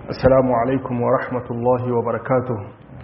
السلام عليكم ورحمة الله وبركاته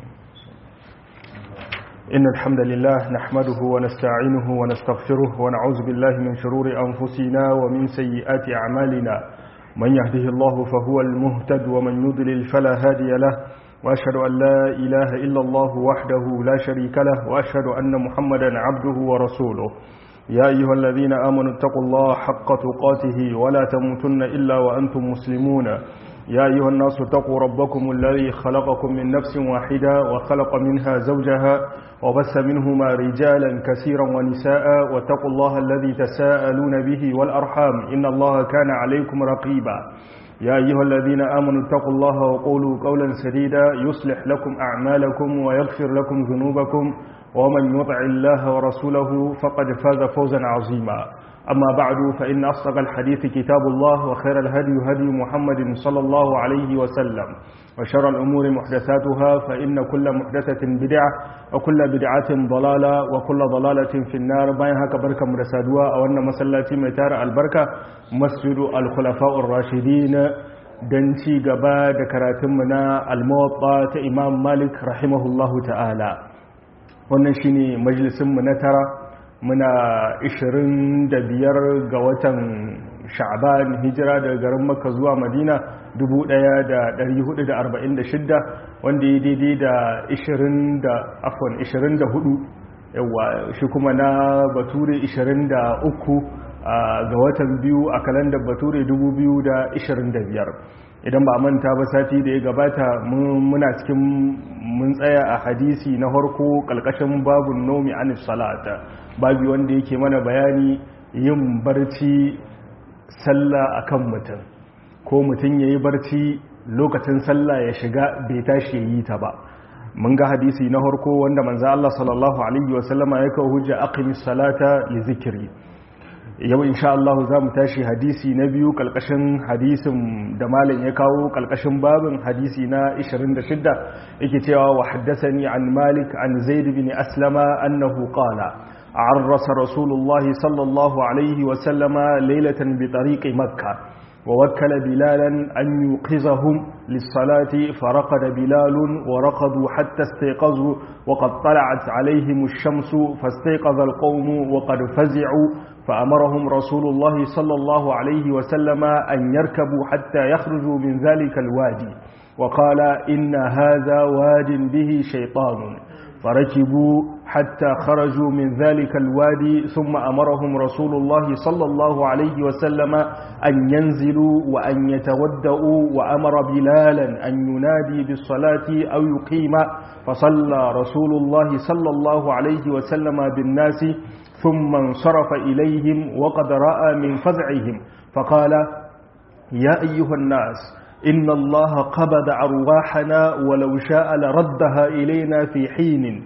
إن الحمد لله نحمده ونستعينه ونستغفره ونعوذ بالله من شرور أنفسنا ومن سيئات أعمالنا من يهده الله فهو المهتد ومن يضلل فلا هادي له وأشهد أن لا إله إلا الله وحده لا شريك له وأشهد أن محمدا عبده ورسوله يا أيها الذين آمنوا اتقوا الله حق تقاته ولا تموتن إلا وأنتم مسلمون يا أيها الناس اتقوا ربكم الذي خلقكم من نفس واحدة وخلق منها زوجها وبث منهما رجالا كثيرا ونساء واتقوا الله الذي تساءلون به والأرحام إن الله كان عليكم رقيبا يا أيها الذين آمنوا اتقوا الله وقولوا قولا سديدا يصلح لكم أعمالكم ويغفر لكم ذنوبكم ومن يطع الله ورسوله فقد فاز فوزا عظيما أما بعد فإن أصدق الحديث كتاب الله وخير الهدي هدي محمد صلى الله عليه وسلم وشر الأمور محدثاتها فإن كل محدثة بدعة وكل بدعة ضلالة وكل ضلالة في النار باين هكا بركة مرسادوا أو أن مسلاتي ميتار البركة مسجد الخلفاء الراشدين دنتي قبا دكراتمنا الموطأ إمام مالك رحمه الله تعالى wannan shine majalisinmu na tara muna 25 ga watan sha'ban hijira daga garin makka zuwa madina 1446 wanda ya daidai da 24 yawa shi kuma na bature 23 ga watan biyu a kalandar bature 2025 idan ba manta ba sati da ya gabata muna cikin mun tsaya a hadisi na harko kalkashin babun nomi anis salata babi wanda yake mana bayani yin barci sallah akan mutum ko mutum yayi barci lokacin sallah ya shiga bai tashi yi ta ba mun ga hadisi na harko wanda manzo Allah sallallahu alaihi wasallama ya kawo hujja aqimis salata li zikri yau insha Allah za mu tashi hadisi na biyu kalkashin hadisin da malam ya kawo kalkashin babin hadisi na 26 yake cewa wa haddathani an malik an zaid bin aslama annahu qala عرس رسول الله صلى الله عليه وسلم ليلة بطريق مكة ووكل بلالا أن يوقظهم للصلاة فرقد بلال ورقدوا حتى استيقظوا وقد طلعت عليهم الشمس فاستيقظ القوم وقد فزعوا فأمرهم رسول الله صلى الله عليه وسلم أن يركبوا حتى يخرجوا من ذلك الوادي وقال إن هذا واد به شيطان فركبوا حتى خرجوا من ذلك الوادي ثم أمرهم رسول الله صلى الله عليه وسلم أن ينزلوا وأن يتودؤوا وأمر بلالا أن ينادي بالصلاة أو يقيم فصلى رسول الله صلى الله عليه وسلم بالناس ثم انصرف إليهم وقد رأى من فزعهم فقال يا أيها الناس إن الله قبض أرواحنا ولو شاء لردها إلينا في حين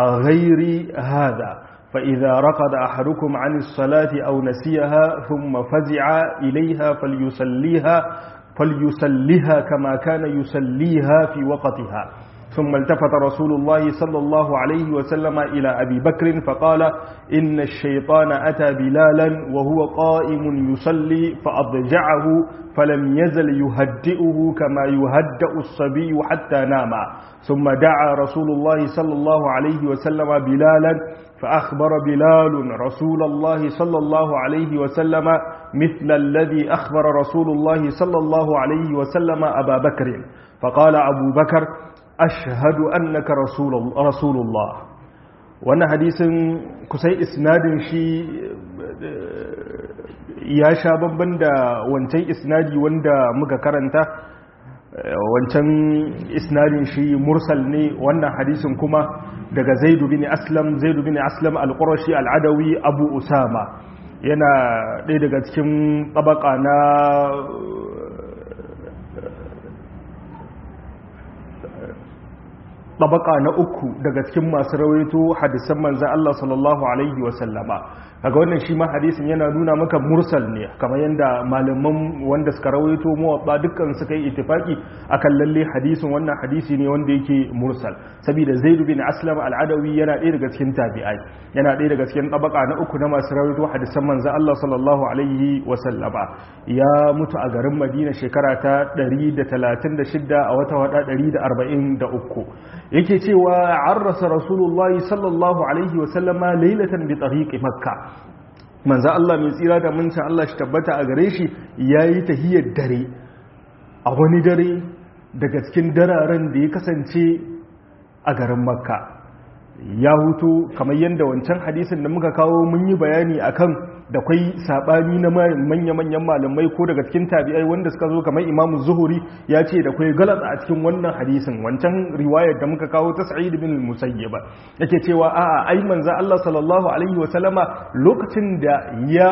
غير هذا فإذا رقد أحدكم عن الصلاة أو نسيها ثم فزع إليها فليسليها فليسليها كما كان يسليها في وقتها ثم التفت رسول الله صلى الله عليه وسلم إلى أبي بكر فقال إن الشيطان أتى بلالا وهو قائم يصلي فأضجعه فلم يزل يهدئه كما يهدأ الصبي حتى نام ثم دعا رسول الله صلى الله عليه وسلم بلالا فأخبر بلال رسول الله صلى الله عليه وسلم مثل الذي أخبر رسول الله صلى الله عليه وسلم أبا بكر فقال أبو بكر ashhadu annaka rasulullah wannan hadisin kusai isnadin shi ya sha bamban da wancan isnadi wanda muka karanta wancan isnadin shi mursal ne wannan hadisin kuma daga zaidu bin aslam zaidu bin aslam al-qurashi al-adawi abu usama yana ɗaya daga cikin tabaka na tabaka na uku daga cikin masu rawaito hadisan manzan Allah sallallahu alaihi wasallama kaga wannan shi ma hadisin yana nuna maka mursal ne kamar yadda malaman wanda suka rawaito muwatta dukkan suka yi ittifaki akan lalle hadisin wannan hadisi ne wanda yake mursal saboda Zaid bin Aslam al-Adawi yana ɗaya daga cikin tabi'ai yana ɗaya daga cikin tabaka na uku na masu rawaito hadisan manzan Allah sallallahu alaihi wasallama ya mutu a garin Madina shekara ta 136 a wata wada 143 yake cewa arrasa rasulullahi sallallahu alaihi wasallama lailatan bi tariqi makka manzo Allah mai tsira da mun Allah shi tabbata a gare shi yayi tahiyar dare a wani dare daga cikin dararen da ya kasance a garin makka ya hutu kamar yadda wancan hadisin da muka kawo mun yi bayani akan da kwai sabani na manya-manyan malamai ko daga cikin tabi'ai wanda suka zo kamar imamu zuhuri ya ce da kwai galat a cikin wannan hadisin wancan riwayar da muka kawo ta sa'id bin musayyaba yake cewa a'a ai manzo Allah sallallahu alaihi wa sallama lokacin da ya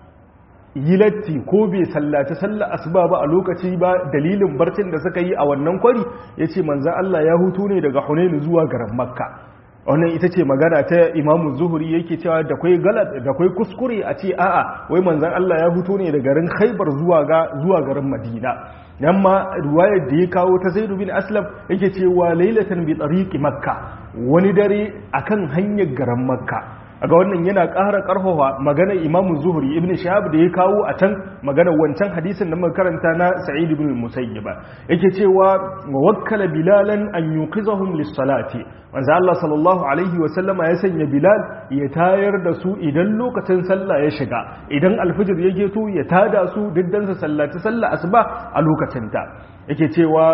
yi latti ko bai sallaci sallar asuba ba a lokaci ba dalilin barcin da suka yi a wannan kwari yace manzo Allah ya hutu ne daga Hunain zuwa garin Makka wannan ita ce magana ta imamu zuhuri yake cewa da kwai galat da kwai kuskure a ce a'a wai manzan Allah ya fito ne da garin khaibar zuwa ga zuwa garin madina nan ma riwayar da ya kawo ta zaidu bin aslam yake cewa lailatan bi tariqi makka wani dare akan hanyar garin makka aga wannan yana ƙara ƙarfafa maganar imamu zuhuri ibn shahab da ya kawo a can maganar wancan hadisin da muka karanta na sa'id ibn musayyib yake cewa wa wakkala bilalan an yuqizahum lis-salati manzo Allah sallallahu alaihi wa sallama ya sanya bilal ya tayar da su idan lokacin sallah ya shiga idan alfijir ya geto ya tada su diddan sa sallaci sallah asuba a lokacin ta yake cewa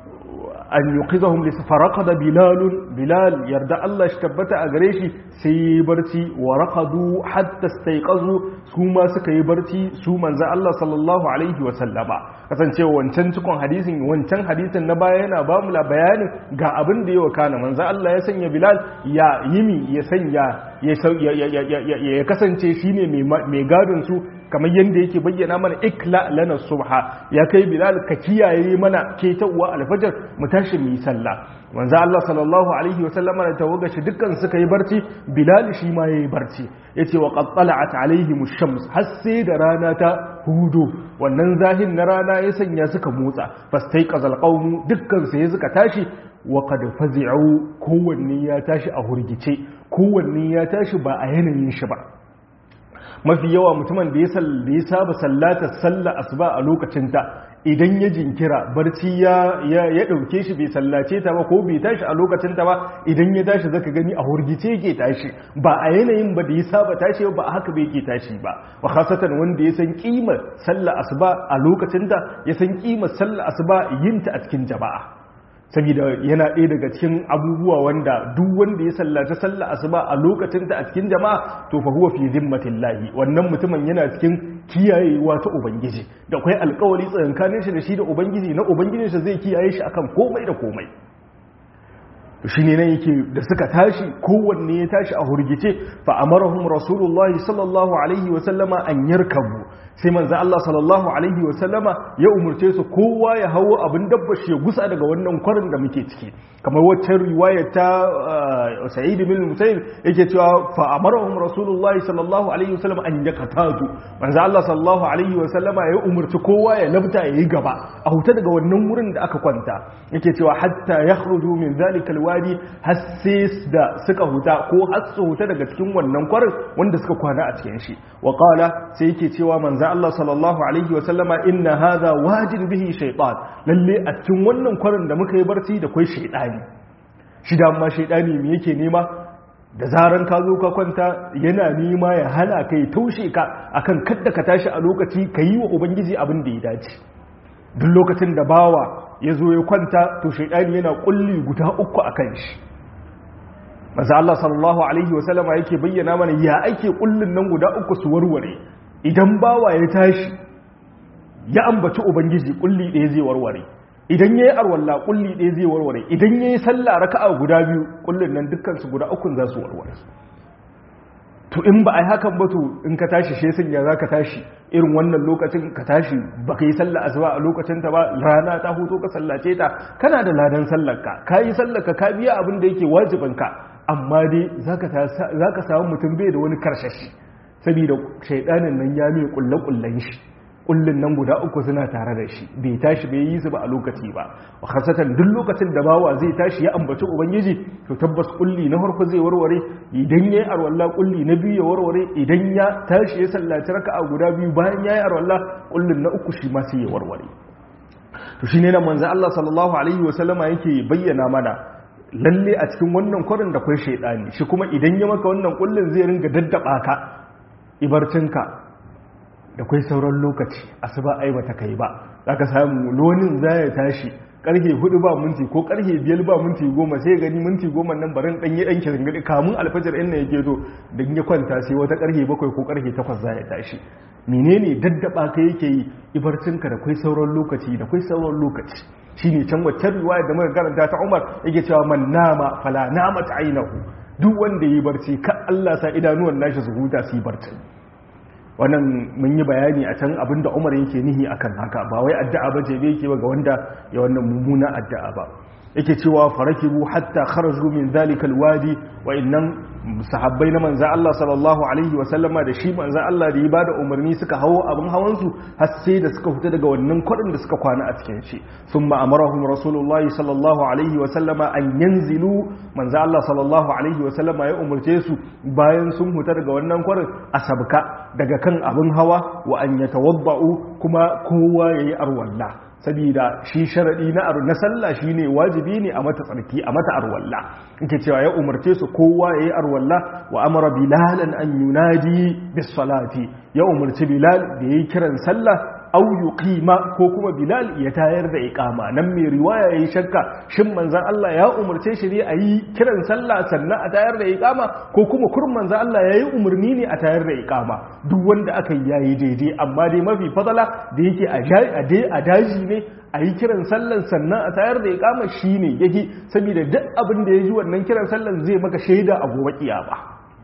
an yuqizahum li faraqada bilal bilal yarda Allah shi tabbata a gare shi sai yi barci wa raqadu hatta istayqazu su ma suka yi barci su manzo Allah sallallahu alaihi wa sallama kasancewa wancan cikon hadisin wancan hadisin na baya yana ba mu bayanin ga abin da ya wakana manzo Allah ya sanya bilal ya yimi ya sanya ya kasance shine mai gadon su kamar yadda yake bayyana mana ikla lana subha ya kai bilal ka kiyaye mana ketawa alfajar mu tashi mu yi sallah manzo Allah sallallahu alaihi wa sallama da tawaga shi dukkan suka yi barci bilal shi ma yayi barci yace wa qad tala'at alaihim ash-shams har sai da rana ta hudu wannan zahin na rana ya sanya suka motsa fastaiqazal qawmu dukkan su ya suka tashi wa qad fazi'u kowanne ya tashi a hurgice kowanne ya tashi ba a yanayin shi ba mafi yawa mutumin da ya saba sallata sallah asuba a lokacinta idan ya jinkira barci ya ya dauke shi bai sallace ta ba ko bai tashi a lokacinta ba idan ya tashi zaka gani a hurgice yake tashi ba a yanayin ba da ya saba tashi ba a haka bai yake tashi ba wa khasatan wanda ya san kimar sallah asuba a lokacinta ya san kimar sallah asuba yinta a cikin jama'a saboda yana ɗaya daga cikin abubuwa wanda duk wanda ya sallaci sallah asuba a lokacin ta a cikin jama'a to fa huwa fi zimmatillahi wannan mutumin yana cikin kiyayewa ta ubangiji da akwai alƙawari tsakankanin shi da shi da ubangiji na ubangijin shi zai kiyaye shi akan komai da komai shi ne nan yake da suka tashi kowanne ya tashi a hurgice fa amarahum rasulullahi sallallahu alaihi wa sallama an yarkabu sai manzo Allah sallallahu alaihi wa sallama ya umurce su kowa ya hawo abin dabba shi ya gusa daga wannan kwarin da muke ciki kamar waccan riwaya ta Sa'id bin Musayyib yake cewa fa amarahum rasulullahi sallallahu alaihi wa sallama an yakatadu manzo Allah sallallahu alaihi wa sallama ya umurci kowa ya labta yayi gaba a huta daga wannan wurin da aka kwanta yake cewa hatta yakhruju min zalika alwadi har sai da suka huta ko har su huta daga cikin wannan kwarin wanda suka kwana a cikin shi wa qala sai yake cewa manzo Allah sallallahu alaihi wa sallama inna hadha wajin bihi shaytan lalle a cikin wannan kwarin da muka yi barci da kai shaytani shi da amma shaytani me yake nema da zaran ka zo ka kwanta yana nema ya hana kai taushe ka akan kadda ka tashi a lokaci ka yi wa ubangiji abin da ya dace duk lokacin da bawa ya zo ya kwanta to shaidani yana kulli guda uku a kan shi maza Allah sallallahu alaihi wasallama yake bayyana mana ya ake kullin nan guda uku su warware idan bawa ya tashi ya ambaci ubangiji kulli ɗaya zai warware idan ya yi arwalla kulli ɗaya zai warware idan ya yi sallah raka'a guda biyu kullin nan dukkan su guda ukun za su warware to in ba a yi hakan ba to in ka tashi shi sun ya za ka tashi irin wannan lokacin ka tashi ba ka yi sallah asuba a lokacin ta ba rana ta hutu ka sallace ta kana da ladan sallarka ka yi sallarka ka biya abin da yake wajibinka amma dai za ka samu mutum bai da wani karshashi saboda shaidanin nan ya mai kulle-kullen shi kullun nan guda uku suna tare da shi bai tashi bai yi su ba a lokaci ba wa khasatan duk lokacin da bawa zai tashi ya ambaci ubangiji to tabbas kulli na farko zai warware idan yayi arwalla kulli na biyu ya warware idan ya tashi ya sallaci raka'a guda biyu bayan yayi arwalla kullun na uku shi ma sai ya warware to shine nan manzo Allah sallallahu alaihi wa sallama yake bayyana mana lalle a cikin wannan kwarin da kwai shaidani shi kuma idan ya maka wannan kullun zai ringa daddaba ka ibarcinka da kwai sauran lokaci asuba ai bata kai ba zaka samu lonin zai tashi karfe hudu ba minti ko karfe biyar ba minti goma sai gani minti goma nan barin dan yi dan kirin kamun alfajar inda yake zo da ya kwanta sai wata karfe bakwai ko karfe takwas zai tashi menene daddaba ka yake yi ibarcinka da kwai sauran lokaci da kwai sauran lokaci shine can wacce riwaya da muka karanta ta Umar yake cewa man nama fala namat ainahu duk wanda yi barci ka Allah sa idanuwan nashi su huta su yi barci wannan mun yi bayani a can abinda umar yake nihi akan haka ba wai addu'a ba ce yake ba ga wanda ya wannan mummuna addu'a ba yake cewa farakibu hatta kharaju min zalikal wadi wa innan sahabbai na manzo Allah sallallahu alaihi wa sallama da shi manzo Allah da ya bada umarni suka hawo abin hawan su har sai da suka fita daga wannan kwadin da suka kwana a cikin shi thumma amarahum rasulullahi sallallahu alaihi wa sallama an yanzilu manzo Allah sallallahu alaihi wa sallama ya umarce su bayan sun fita daga wannan kwarin a sabka daga kan abin hawa wa an yatawadda'u kuma kowa yayi arwalla saboda shi sharadi na na sallah shine wajibi ne a mata tsarki a mata arwalla yake cewa ya umarce su kowa yayi arwalla wa amara bilalan an yunadi bis salati ya umarci bilal da yayi kiran sallah au yuqima ko kuma bilal ya tayar da iqama nan mai riwaya yayi shakka shin manzon Allah ya umarce shi ne a yi kiran sallah sannan a tayar da iqama ko kuma kurman manzon Allah yayi umarni ne a tayar da iqama duk wanda aka yi yayi daidai amma dai mafi fadala da yake a daji ne a yi kiran sallan sannan a tayar da iqama shine yake saboda duk abin da ya ji wannan kiran sallan zai maka shaida a gobe kiyama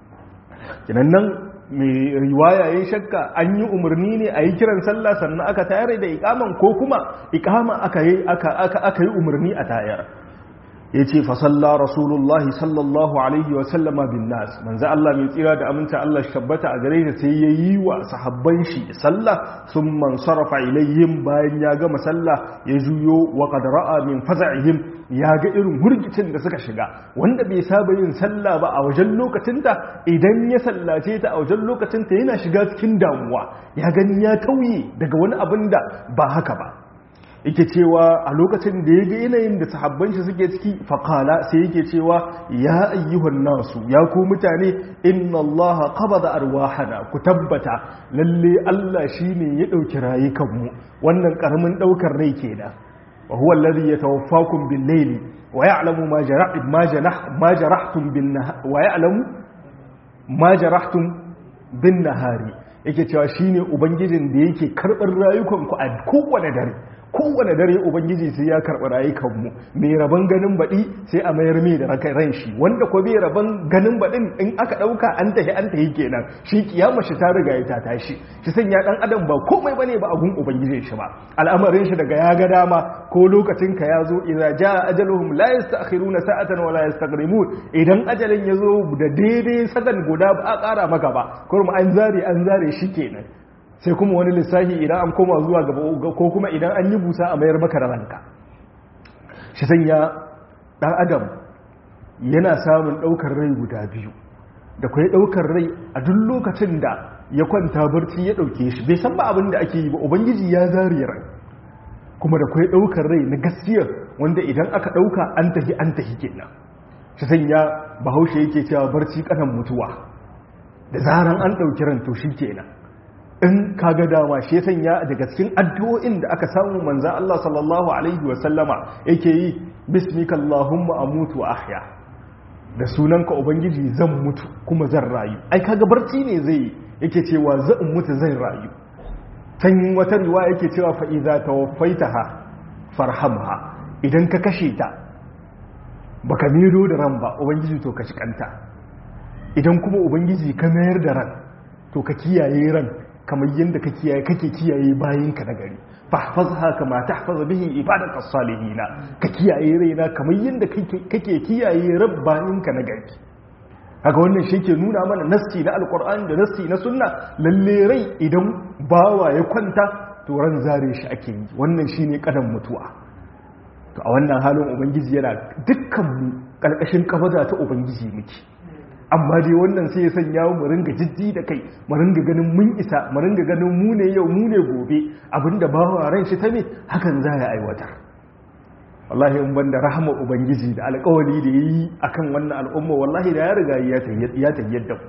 kinan nan mai riwaya ya shakka an yi umarni ne a yi kiran sallah sannan aka tayar da ikaman ko kuma ikama aka yi umarni a tayar ya ce fasalla rasulullahi sallallahu alaihi wasallama bin nas manzo Allah mai tsira da aminta Allah shabbata a gare shi sai ya yi wa sahabban shi sallah sun man sarrafa ilayhim bayan ya gama sallah ya juyo wa qad ra'a min faza'ihim ya ga irin hurgicin da suka shiga wanda bai saba yin sallah ba a wajen lokacin ta idan ya sallace ta a wajen lokacin ta yana shiga cikin damuwa ya gani ya tauye daga wani abin da ba haka ba yake cewa a lokacin da ya ga yanayin da sahabban shi suke ciki faƙala sai yake cewa ya ayyuhan nasu ya ku mutane inna Allah qabada arwahana ku tabbata lalle Allah shine ya dauki rayukanmu wannan karamin daukar rai kenan wa huwa alladhi yatawaffakum bil layli wa ya'lamu ma jarah ma janah ma jarahtum bin wa ya'lamu ma jarahtum bin nahari yake cewa shine ubangijin da yake karbar rayukanku a kowane dare kowane dare ubangiji sai ya karɓi rayukanmu mai rabon ganin baɗi sai a mayar mai da ran shi wanda ko bai rabon ganin baɗin in aka ɗauka an tahi an tahi kenan shi kiyama shi ta riga ya ta tashi shi sanya ɗan adam ba komai bane ba agun ubangiji shi ba al'amarin shi daga ya ga dama ko lokacin ka ya zo idza jaa ajaluhum la yasta'khiruna sa'atan wa la yastaqdimun idan ajalin ya zo da daidai sakan guda ba a ƙara maka ba kuma an zare an zare shi kenan sai kuma wani lissafi idan an koma zuwa gaba ko kuma idan an yi busa a mayar maka da ranka shi sanya dan adam yana samun daukar rai guda biyu da kai daukar rai a duk lokacin da ya kwanta barci ya dauke shi bai san ba abin da ake yi ba ubangiji ya zari rai kuma da kai daukar rai na gaskiya wanda idan aka dauka an tafi an tafi kenan shi sanya bahaushe yake cewa barci kanan mutuwa da zaran an dauki ran to shi kenan in ka ga dama shi sanya daga cikin addu'o'in da aka samu manza Allah sallallahu alaihi wa sallama yake yi bismika Allahumma amutu wa ahya da sunanka ubangiji zan mutu kuma zan rayu ai kaga barci ne zai yake cewa zan mutu zan rayu tan wata riwaya yake cewa fa idza tawaffaitaha farhamha idan ka kashe ta baka miro da ran ba ubangiji to ka kanta idan kuma ubangiji ka mayar da ran to ka kiyaye ran kamar yadda ka kiyaye kake kiyaye bayinka na gari fahfazha kama tahfazu bihi ibadaka salihina ka kiyaye raina kamar yadda kake kiyaye rabbayinka na gari haka wannan shi ke nuna mana nasti na alkur'ani da nasti na sunna lalle rai idan bawa ya kwanta to ran zare shi ake yi wannan shine kadan mutuwa to a wannan halin ubangiji yana dukkan mu kalkashin kafaza ta ubangiji muke amma dai wannan sai ya sanya mu ringa jiddi da kai mu ringa ganin mun isa mu ringa ganin mu ne yau mu ne gobe abinda bawa ran shi ta me hakan za ya aiwatar wallahi in banda rahama ubangiji da alƙawari da yi akan wannan al'umma wallahi da ya riga ya tayyar da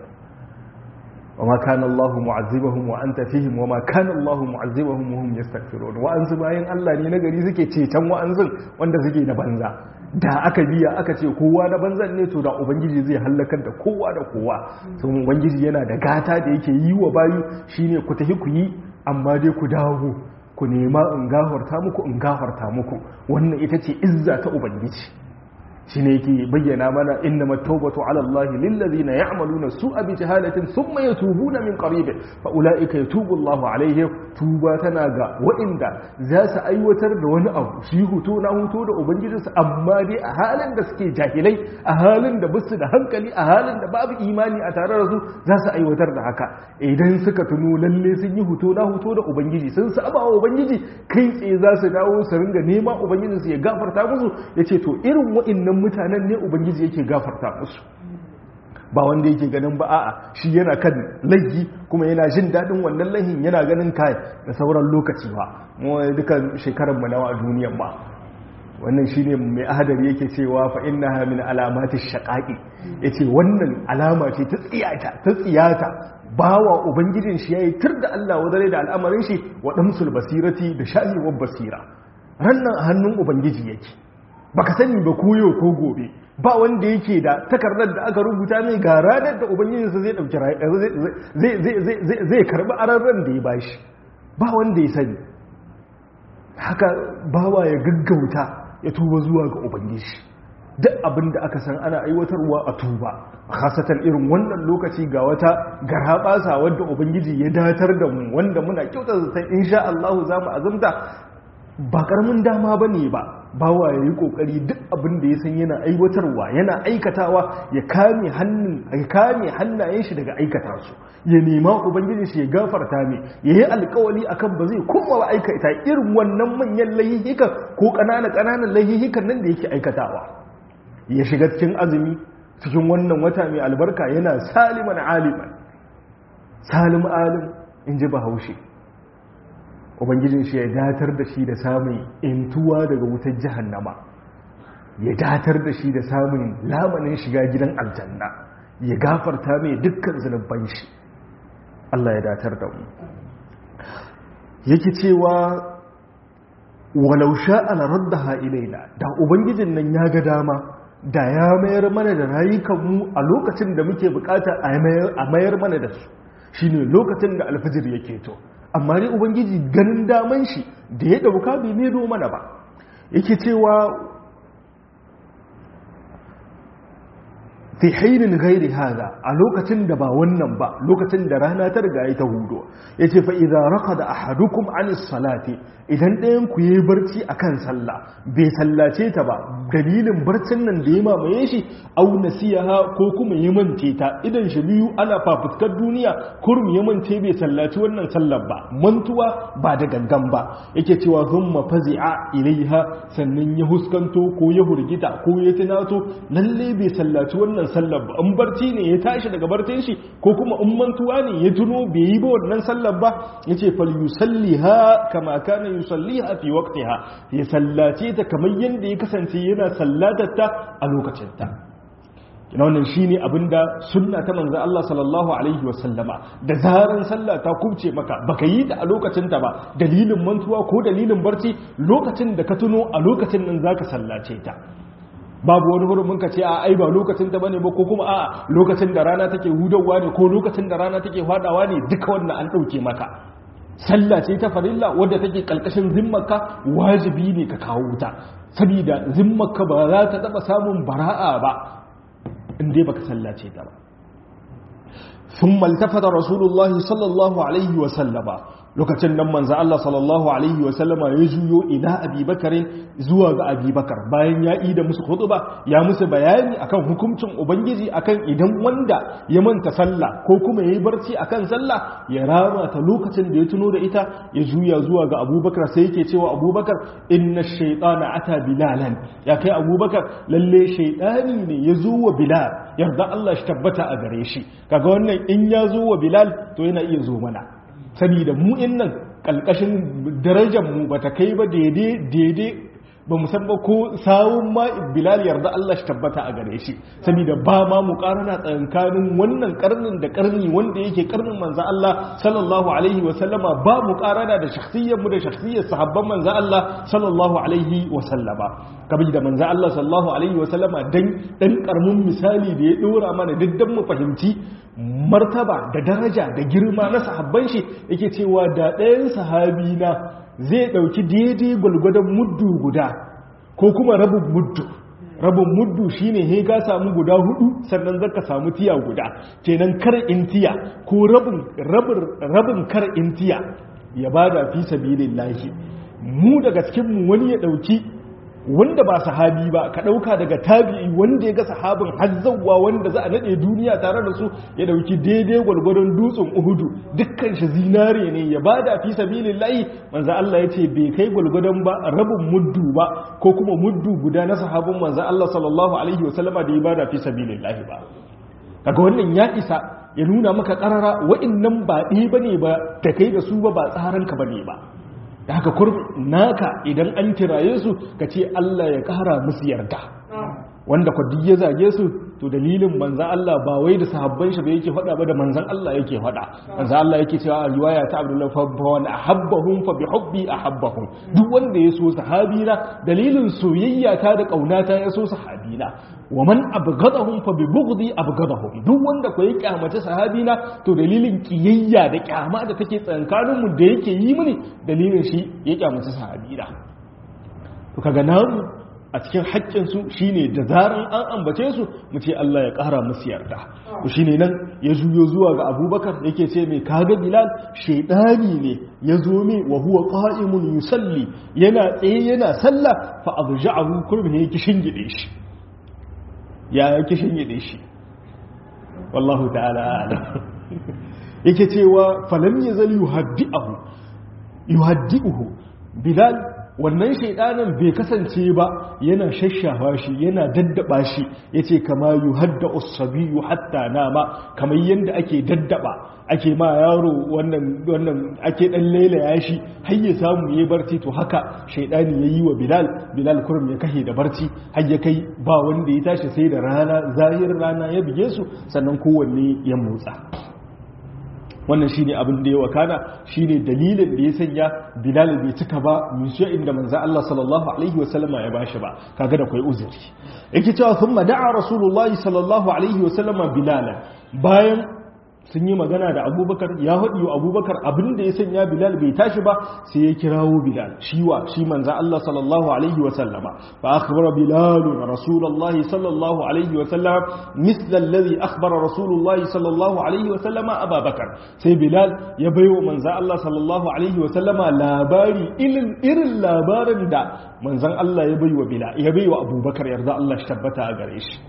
wa ma kana Allahu mu'azzibahum wa anta fihim wa ma kana Allahu mu'azzibahum wa hum yastaghfirun wa ansu bayan Allah ne nagari suke ceton wa'anzun wanda suke na banza da aka biya aka ce kowa na banzan ne to da ubangiji zai hallakar da kowa da kowa sun ubangiji yana da gata da yake yi wa bayu shine ku tafi ku yi amma dai ku dawo ku nema in gafarta muku in gafarta muku wannan ita ce izza ta ubangiji shine yake bayyana mana innama tawbatu ala Allah lil ladina ya'maluna su'a bi jahalatin thumma yatubuna min qarib fa ulaika yatubu Allah alaihim tuba tana ga waɗanda za su aiwatar da wani abu shi huto na huto da ubangijinsu amma dai a halin da suke jahilai a halin da basu da hankali a halin da babu imani a tare da su za su aiwatar da haka idan suka tuno lalle sun yi huto na huto da ubangiji sun saba wa ubangiji kai tsaye za su dawo su ringa nema ubangijinsu ya gafarta musu yace to irin waɗannan mutanen ne ubangiji yake gafarta musu ba wanda yake ganin ba a'a shi yana kan laifi kuma yana jin daɗin wannan laihin yana ganin kai da sauran lokaci ba mu dukan shekarar mu nawa a duniyan ba wannan shine mai ahadari yake cewa fa innaha min alamati shaqaqi yace wannan alama ce ta tsiyata ta tsiyata bawa ubangijin shi yayi tur da Allah wadare da al'amarin shi wa damsul basirati da shahiwar basira rannan a hannun ubangiji yake baka sani ba koyo ko gobe ba wanda yake da takardar da aka rubuta mai ga ranar da ubangijinsa zai dauki zai karbi ararren da ya bashi ba wanda ya sani haka bawa ya gaggauta ya tuba zuwa ga ubangiji duk abin da aka san ana aiwatarwa a tuba khasatan irin wannan lokaci ga wata garabasa wadda ubangiji ya datar da mu wanda muna kyautar zaton insha Allah za mu azumta ba karamin dama bane ba bawa ya yi kokari duk abin da ya san yana aiwatarwa yana aikatawa ya kame hannun ya kame hannayen shi daga aikata su ya nema ubangiji shi ya gafarta mai ya yi alkawali akan ba zai koma ba aikata irin wannan manyan laihihikan ko ƙananan ƙananan laihihikan nan da yake aikatawa ya shiga cikin azumi cikin wannan wata mai albarka yana saliman aliman salim alim in ji bahaushe ubangijin shi ya datar da shi da samun intuwa daga wutar jahannama ya datar da shi da samun lamanin shiga gidan aljanna ya gafarta mai dukkan zunuban shi Allah ya datar da mu yake cewa walau sha'ala raddaha ilaina da ubangijin nan ya ga dama da ya mayar mana da rayukanmu a lokacin da muke bukata a mayar mana da su shine lokacin da alfajir yake to amma dai ubangiji ganin daman shi da ya dauka bai medo mana ba yake cewa fi hainin gairi haza a lokacin da ba wannan ba lokacin da rana ta riga ta hudo ya ce fa idan raka da ahadukum anis salati idan ɗayan ku yi barci a kan sallah bai sallace ta ba dalilin barcin nan da ya mamaye shi au nasiyaha ko kuma ya mance ta idan shi biyu ana fafuskar duniya kurum ya mance bai sallaci wannan sallar ba mantuwa ba da gangan ba yake cewa thumma fazi'a ilaiha sannan ya huskanto ko ya hurgita ko ya tunato lalle bai sallaci wannan sallar ba in barci ne ya tashi daga barcin shi ko kuma in mantuwa ne ya tuno bai yi ba wannan sallar ba yace fal yusalliha kama kana yusalliha fi waqtiha ya sallace ta kamar yanda ya kasance yana sallatar ta a lokacin ta kina wannan shine abinda sunna ta manzo Allah sallallahu alaihi wa sallama da zaran sallah ta kubce maka baka yi ta a lokacin ta ba dalilin mantuwa ko dalilin barci lokacin da ka tuno a lokacin nan zaka sallace ta babu wani hurumin ka ce a ai ba lokacin ta bane ba ko kuma a lokacin da rana take hudawa ne ko lokacin da rana take fadawa ne duka wannan an dauke maka sallah ce ta farilla wadda take kalkashin zimmarka wajibi ne ka kawo ta saboda zimmarka ba za ta taba samun bara'a ba in dai baka sallace ta ba sun maltafata rasulullahi sallallahu alaihi wasallama lokacin nan manzo Allah sallallahu alaihi wasallama ya juyo ila abubakarin zuwa ga abubakar bayan ya yi da musu khutba ya musu bayani akan hukuncin ubangiji akan idan wanda ya manta sallah ko kuma yayi barci akan sallah ya rama ta lokacin da ya tuno da ita ya juya zuwa ga abubakar sai yake cewa abubakar inna shaytana ata bilalan ya kai abubakar lalle shaytani ne ya zo wa bilal yarda Allah shi tabbata a gare shi kaga wannan in ya zo wa bilal to yana iya zo mana saboda mu in nan kalkashin darajar mu bata kai ba daidai daidai ba mu san ba ko sawun ma bilal yarda Allah shi tabbata a gare shi saboda ba ma mu karana tsakankanin wannan karnin da karni wanda yake karnin manzo Allah sallallahu alaihi wa sallama ba mu karana da shakhsiyyar mu da shakhsiyyar sahabban manzo Allah sallallahu alaihi wa sallama kabi da manzo Allah sallallahu alaihi wa sallama dan dan karmin misali da ya dora mana diddan mu fahimci martaba da daraja da girma na sahabban shi yake cewa da ɗayan sahabi na zai ɗauki daidai gwalgwadon muddu guda ko kuma rabin muddu rabin muddu shine he ka samu guda hudu sannan zaka samu tiya guda kenan kar in tiya ko rabin rabin rabin kar in tiya ya bada fi sabilillahi mu daga cikin mu wani ya dauki wanda ba sahabi ba ka dauka daga tabi'i wanda ya ga sahabin hazzawa wanda za a nade duniya tare da su ya dauki daidai gwalgwadon dutsen uhudu dukkan shi zinare ne ya bada fi sabilillahi manzo Allah yace bai kai gwalgwadon ba rabin muddu ba ko kuma muddu guda na sahabin manzo Allah sallallahu alaihi wasallama da ya bada fi sabilillahi ba kaga wannan ya isa ya nuna maka karara wa'annan ba ɗaya bane ba ta kai da su ba ba tsaranka bane ba da haka kur naka idan an kiraye su ka ce Allah ya kara musu yarda wanda kwaddi ya zage su to dalilin manzan Allah ba wai da sahabban shi ba yake faɗa ba da manzan Allah yake faɗa manzan Allah yake cewa a riwaya ta Abdullah fa wa ahabbahum fa bi hubbi ahabbahum duk wanda ya so sahabina dalilin soyayya ta da kaunata ya so sahabina wa man abghadahum fa bi bughdi abghadahum duk wanda ko ya kyamace sahabina to dalilin kiyayya da kyama da take tsankanin mu da yake yi mini dalilin shi ya kyamace sahabina to kaga namu a cikin haƙƙinsu shi ne da zarar an ambace su mu ce Allah ya ƙara musu yarda ku shi ne nan ya juyo zuwa ga abubakar yake ce mai kaga bilal shaidani ne ya zo mai wa huwa qa'imun yusalli yana tsaye yana sallah fa abja'ahu kurbi ya kishin gide shi ya ya kishin gide shi wallahu ta'ala a'lam yake cewa falam yazal yuhaddi'uhu yuhaddi'uhu bilal wannan shaidanin bai kasance ba yana shashafa shi yana daddaba shi yace kama yuhadda usabiyu hatta nama kamar yanda ake daddaba ake ma yaro wannan wannan ake dan lailaya shi har ya samu yayi barci to haka shaidani yayi wa bilal bilal kurum ya kashe da barci har ya kai ba wanda ya tashi sai da rana zahirin rana ya bige su sannan kowanne ya motsa wannan shine abin da ya wakana shine dalilin da ya sanya bilal bai cika ba musu inda manzo Allah sallallahu alaihi wasallama ya bashi ba kaga da kai uzuri yake cewa thumma da'a rasulullahi sallallahu alaihi wasallama bilal bayan sun yi magana da abubakar ya haɗi wa abubakar abin da ya sanya bilal bai tashi ba sai ya kirawo bilal shiwa shi manza Allah sallallahu alaihi wasallama fa akhbara bilal rasulullahi sallallahu alaihi wasallama misla alladhi akhbara rasulullahi sallallahu alaihi wasallama abubakar sai bilal ya baiwa manza Allah sallallahu alaihi wasallama labari irin irin labarin da manzan Allah ya baiwa bilal ya baiwa abubakar yarda Allah shi tabbata a gare shi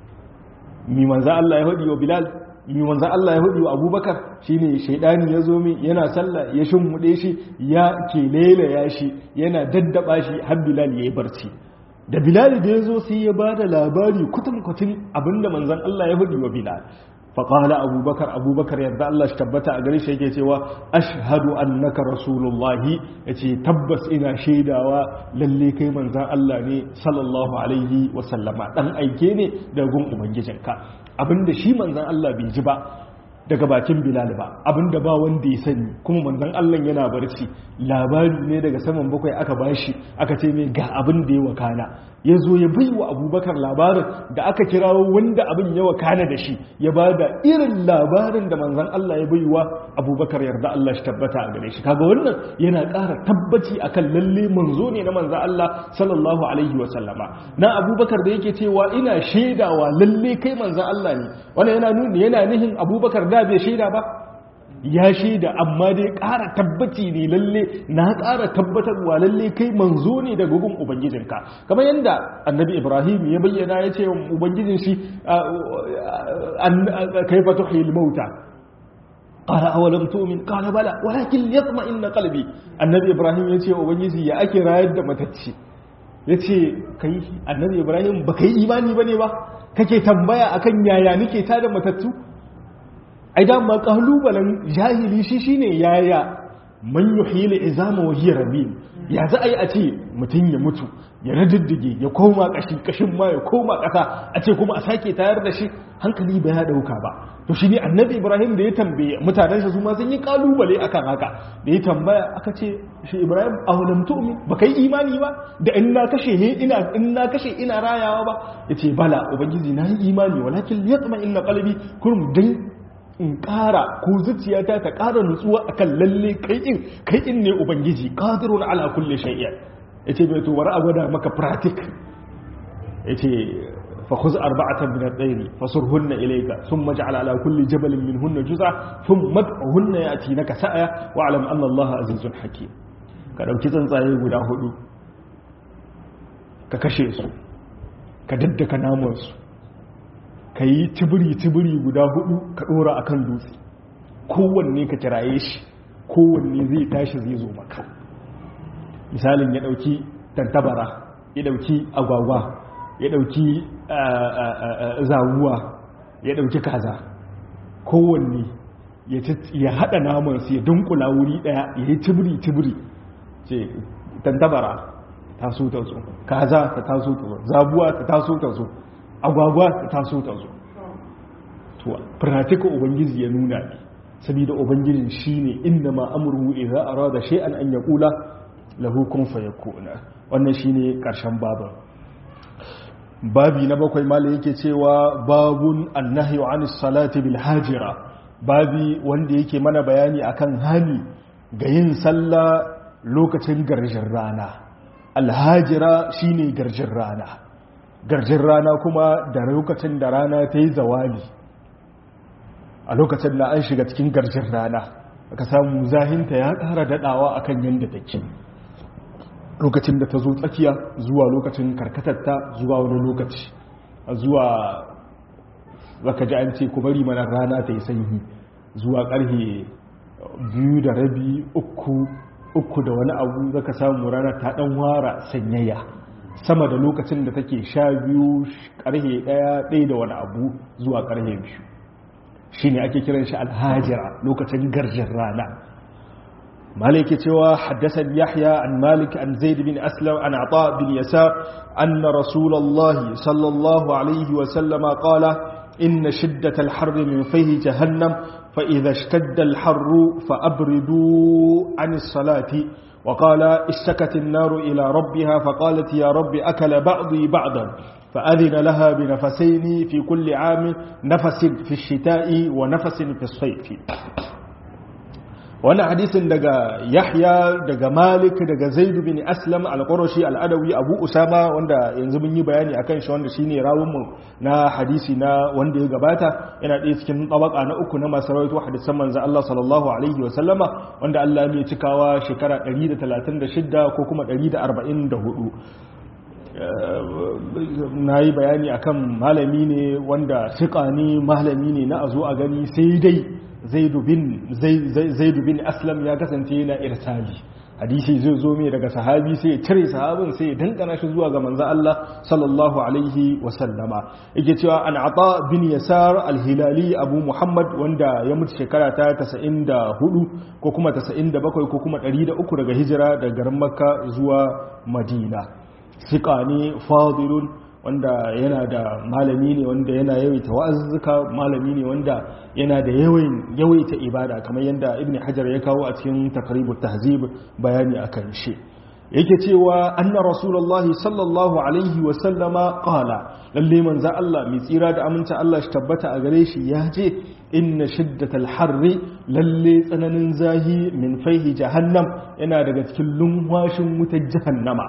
mi manza Allah ya haɗi wa bilal yi manzo Allah ya hudu abubakar shine shaidani ya zo min yana sallah ya shimmuɗe shi ya ke ya shi yana daddaba shi har bilal ya yi barci da bilal da ya zo sai ya ba da labari kutum-kutum abinda manzon Allah ya hudu wa bilal faƙala abubakar abubakar yadda Allah shi tabbata a gare shi yake cewa ashhadu annaka rasulullahi ya ce tabbas ina shaidawa lalle kai manzan Allah ne sallallahu alaihi wasallama ɗan aike ne da gun ubangijinka abinda shi manzan Allah bai ji ba daga bakin bilal ba abinda ba wanda ya sani kuma manzan Allah yana barci labari ne daga saman bakwai aka bashi aka ce mai ga abin da ya wakana ya zo ya bai wa abubakar labarin da aka kirawo wanda abin yawa kana da shi ya ba da irin labarin da manzan Allah ya bai wa abubakar yarda Allah shi tabbata a gare shi kaga wannan yana ƙara tabbaci akan lalle manzo ne na manzan Allah sallallahu alaihi wa sallama na abubakar da yake cewa ina shaidawa lalle kai manzan Allah ne wannan yana nuni yana nihin abubakar da bai shaida ba ya shaida amma dai ƙara tabbaci ne lalle na ƙara tabbatarwa lalle kai manzo ne daga gun ubangijinka kamar yadda annabi ibrahim ya bayyana ya ce ubangijin shi kai fa tuhil mauta qala awalam tu'min qala bala walakin yatma'inna qalbi annabi ibrahim ya ce ubangiji ya ake rayar da matacci ya ce kai annabi ibrahim ba kai imani bane ba kake tambaya akan yaya nake tada matattu ai dama kalubalen jahili shi shine yaya man yuhil izama wa hiya rabin ya za a yi a ce mutum ya mutu ya radiddige ya koma kashi kashin ma ya koma kasa a ce kuma a sake tayar da shi hankali ba ya dauka ba to shi ne annabi ibrahim da ya tambaye mutanen shi su ma sun yi kalubale akan haka da ya tambaya aka ce shi ibrahim awalam tu'min ba kai imani ba da in na kashe ne ina in na kashe ina rayawa ba yace bala ubangiji na yi imani walakin yatma inna qalbi kurum dan in ƙara ko zuciyata ta ƙara nutsuwa akan lalle kai in kai in ne ubangiji qadirun ala kulli shay'in yace bai to wara gwada maka pratik yace fa khuz arba'atan min at-tayr fasurhunna ilayka thumma ij'al ala kulli jabalin minhunna juz'a thumma ad'uhunna yatinaka sa'a wa'lam anna Allah azizun hakim ka dauki tsuntsaye guda hudu ka kashe su ka daddaka naman su ka yi tibiri-tibiri guda hudu ka dora a kan dutse kowanne ka kiraye shi kowanne zai tashi zai zo maka misalin ya dauki tantabara ya dauki agwagwa ya dauki zawuwa ya dauki kaza kowanne ya hada namansu ya dunkula wuri daya ya yi tibiri-tibiri ce tantabara ta so ta zo kaza ta taso ta zo zabuwa ta taso ta zo agwagwa ta taso ta zo to pratika ubangiji ya nuna ne saboda ubangijin shine inda ma amruhu idza arada shay'an an yaqula lahu kun fayakuna wannan shine karshen baban babi na bakwai malai yake cewa babun annahyu anis salati bil hajira babi wanda yake mana bayani akan hani ga yin sallah lokacin garjin rana alhajira shine garjin rana garjin rana kuma da lokacin da rana ta yi zawali a lokacin da an shiga cikin garjin rana aka samu zahinta ya ƙara daɗawa akan yadda take lokacin da ta zo tsakiya zuwa lokacin karkatarta zuwa wani lokaci zuwa zaka ji an ce ku bari mana rana ta yi sanyi zuwa ƙarfe biyu da rabi uku uku da wani abu zaka samu rana ta ɗan wara sanyaya sama da lokacin da take sha biyu ƙarfe ɗaya ɗaya da wani abu zuwa ƙarfe biyu shi ne ake kiran shi alhajira lokacin garjin rana مالك توا حدثني يحيى عن مالك عن زيد بن أسلم عن عطاء بن يسار أن رسول الله صلى الله عليه وسلم قال إن شدة الحر من فيه جهنم فإذا اشتد الحر فأبردوا عن الصلاة وقال اشتكت النار إلى ربها فقالت يا رب أكل بعضي بعضا فأذن لها بنفسين في كل عام نفس في الشتاء ونفس في الصيف wannan hadisin daga yahya daga malik daga zaidu bin aslam al-qurashi al-adawi abu usama wanda yanzu mun yi bayani akan shi wanda shine rawun mu na hadisi na wanda ya gabata yana ɗaya cikin tabaka na uku na masu rawaito hadisan manzo Allah sallallahu alaihi wa sallama wanda Allah ya cikawa shekara 136 ko kuma 144 na yi bayani akan malami ne wanda fiƙa ne malami ne na a zo a gani sai dai zaidu bin aslam ya kasance yana irsali hadisi zai zo mai daga sahabi sai ya cire sahabin sai ya dankana shi zuwa ga manzo Allah sallallahu alaihi wa sallama yake cewa an ata bin yasar al-hilali abu muhammad wanda ya mutu shekara ta 94 ko kuma 97 ko kuma 103 daga hijira daga garin makka zuwa madina fiqa ne fadilun wanda yana da malami ne wanda yana yawaita wa'azzuka malami ne wanda yana da yawaita ibada kamar yadda ibn hajar ya kawo a cikin takribut tahzib bayani akan shi yake cewa anna rasulullahi sallallahu alaihi wasallama qala lalle manzo Allah mai tsira da aminta Allah shi tabbata a gare shi ya ce inna shiddatal harri lalle tsananin zahi min faihi jahannam yana daga cikin lunwashin wutar jahannama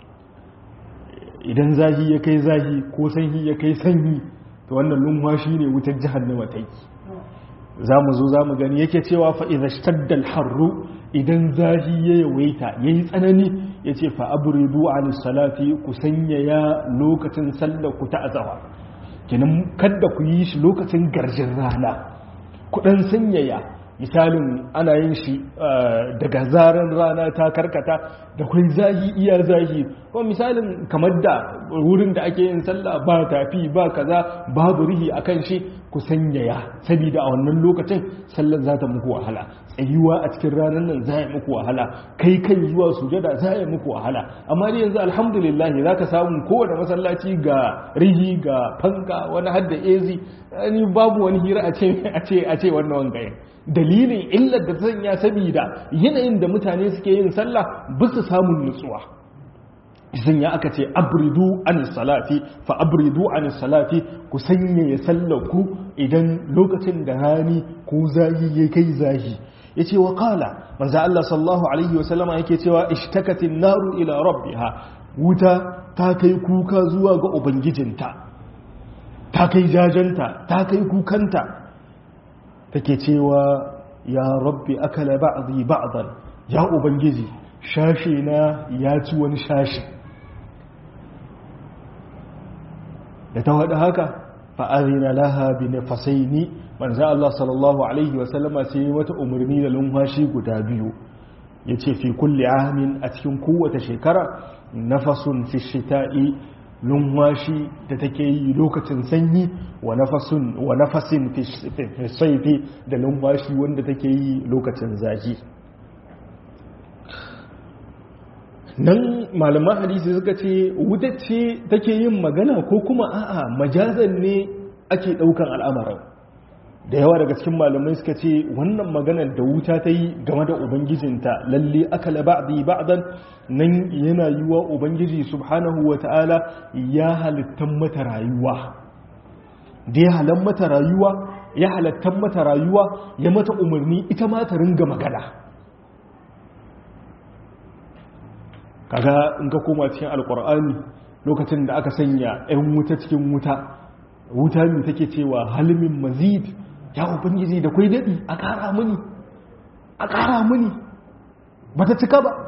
idan zahi ya kai zahi ko sanyi ya kai sanyi to wannan lunwashi ne wutar jahannama ta yi za mu zo za mu gani yake cewa fa'iza shtaddal harru idan zahi ya yawaita ya yi tsanani ya ce fa'aburidu a salati ku sanyaya lokacin sallar ku ta azawa kinan kadda ku yi shi lokacin garjin rana kudan sanyaya misalin ana yin shi daga zaren rana ta karkata da kwai zahi iya zahi kuma misalin kamar da wurin da ake yin sallah ba tafi ba kaza babu rihi akan shi ku sanyaya saboda a wannan lokacin sallar za ta muku wahala tsayuwa a cikin ranar nan za ya muku wahala kai kan zuwa sujada za ya muku wahala amma dai yanzu alhamdulillah za ka samu kowane masallaci ga rihi ga fanka wani hadda ezi ni babu wani hira a ce a ce wannan wangayen dalilin illar da sanya saboda yanayin da mutane suke yin sallah bisa samun nutsuwa idan ya aka ce abridu an salati fa abridu an salati ku sanya ya sallaku idan lokacin da rani ko zahi ya kai zahi yace wa qala manzo Allah sallallahu alaihi wa sallama yake cewa ishtakatin naru ila rabbiha wuta ta kai kuka zuwa ga ubangijinta ta kai jajanta ta kai kukanta take cewa ya rabbi akala ba'dhi ba'dan ya ubangiji shashi na ya ci wani shashi da ta wada haka fa'azina laha bi nafasaini manzo Allah sallallahu alaihi wa sallama sai wata umarni da lumfashi guda biyu yace fi kulli amin a cikin kowace shekara nafasun fi shita'i lumwashi da take yi lokacin sanyi wa nafasin fi saifi da lumwashi wanda take yi lokacin zafi nan malaman hadisi suka ce wuta ce take yin magana ko kuma a'a majazan ne ake daukan al'amarin da yawa daga cikin malamai suka ce wannan maganar da wuta ta yi game da ubangijinta lalle akala ba'di ba'dan nan yana yiwa ubangiji subhanahu wata'ala ya halittan mata rayuwa da ya halan mata rayuwa ya halattan mata rayuwa ya mata umarni ita ma ta ringa magana kaga in ka koma cikin alkur'ani lokacin da aka sanya 'yan wuta cikin wuta wuta ne take cewa halimin mazid ya ubangiji da kwai daɗi a ƙara mini a ƙara mini ba ta cika ba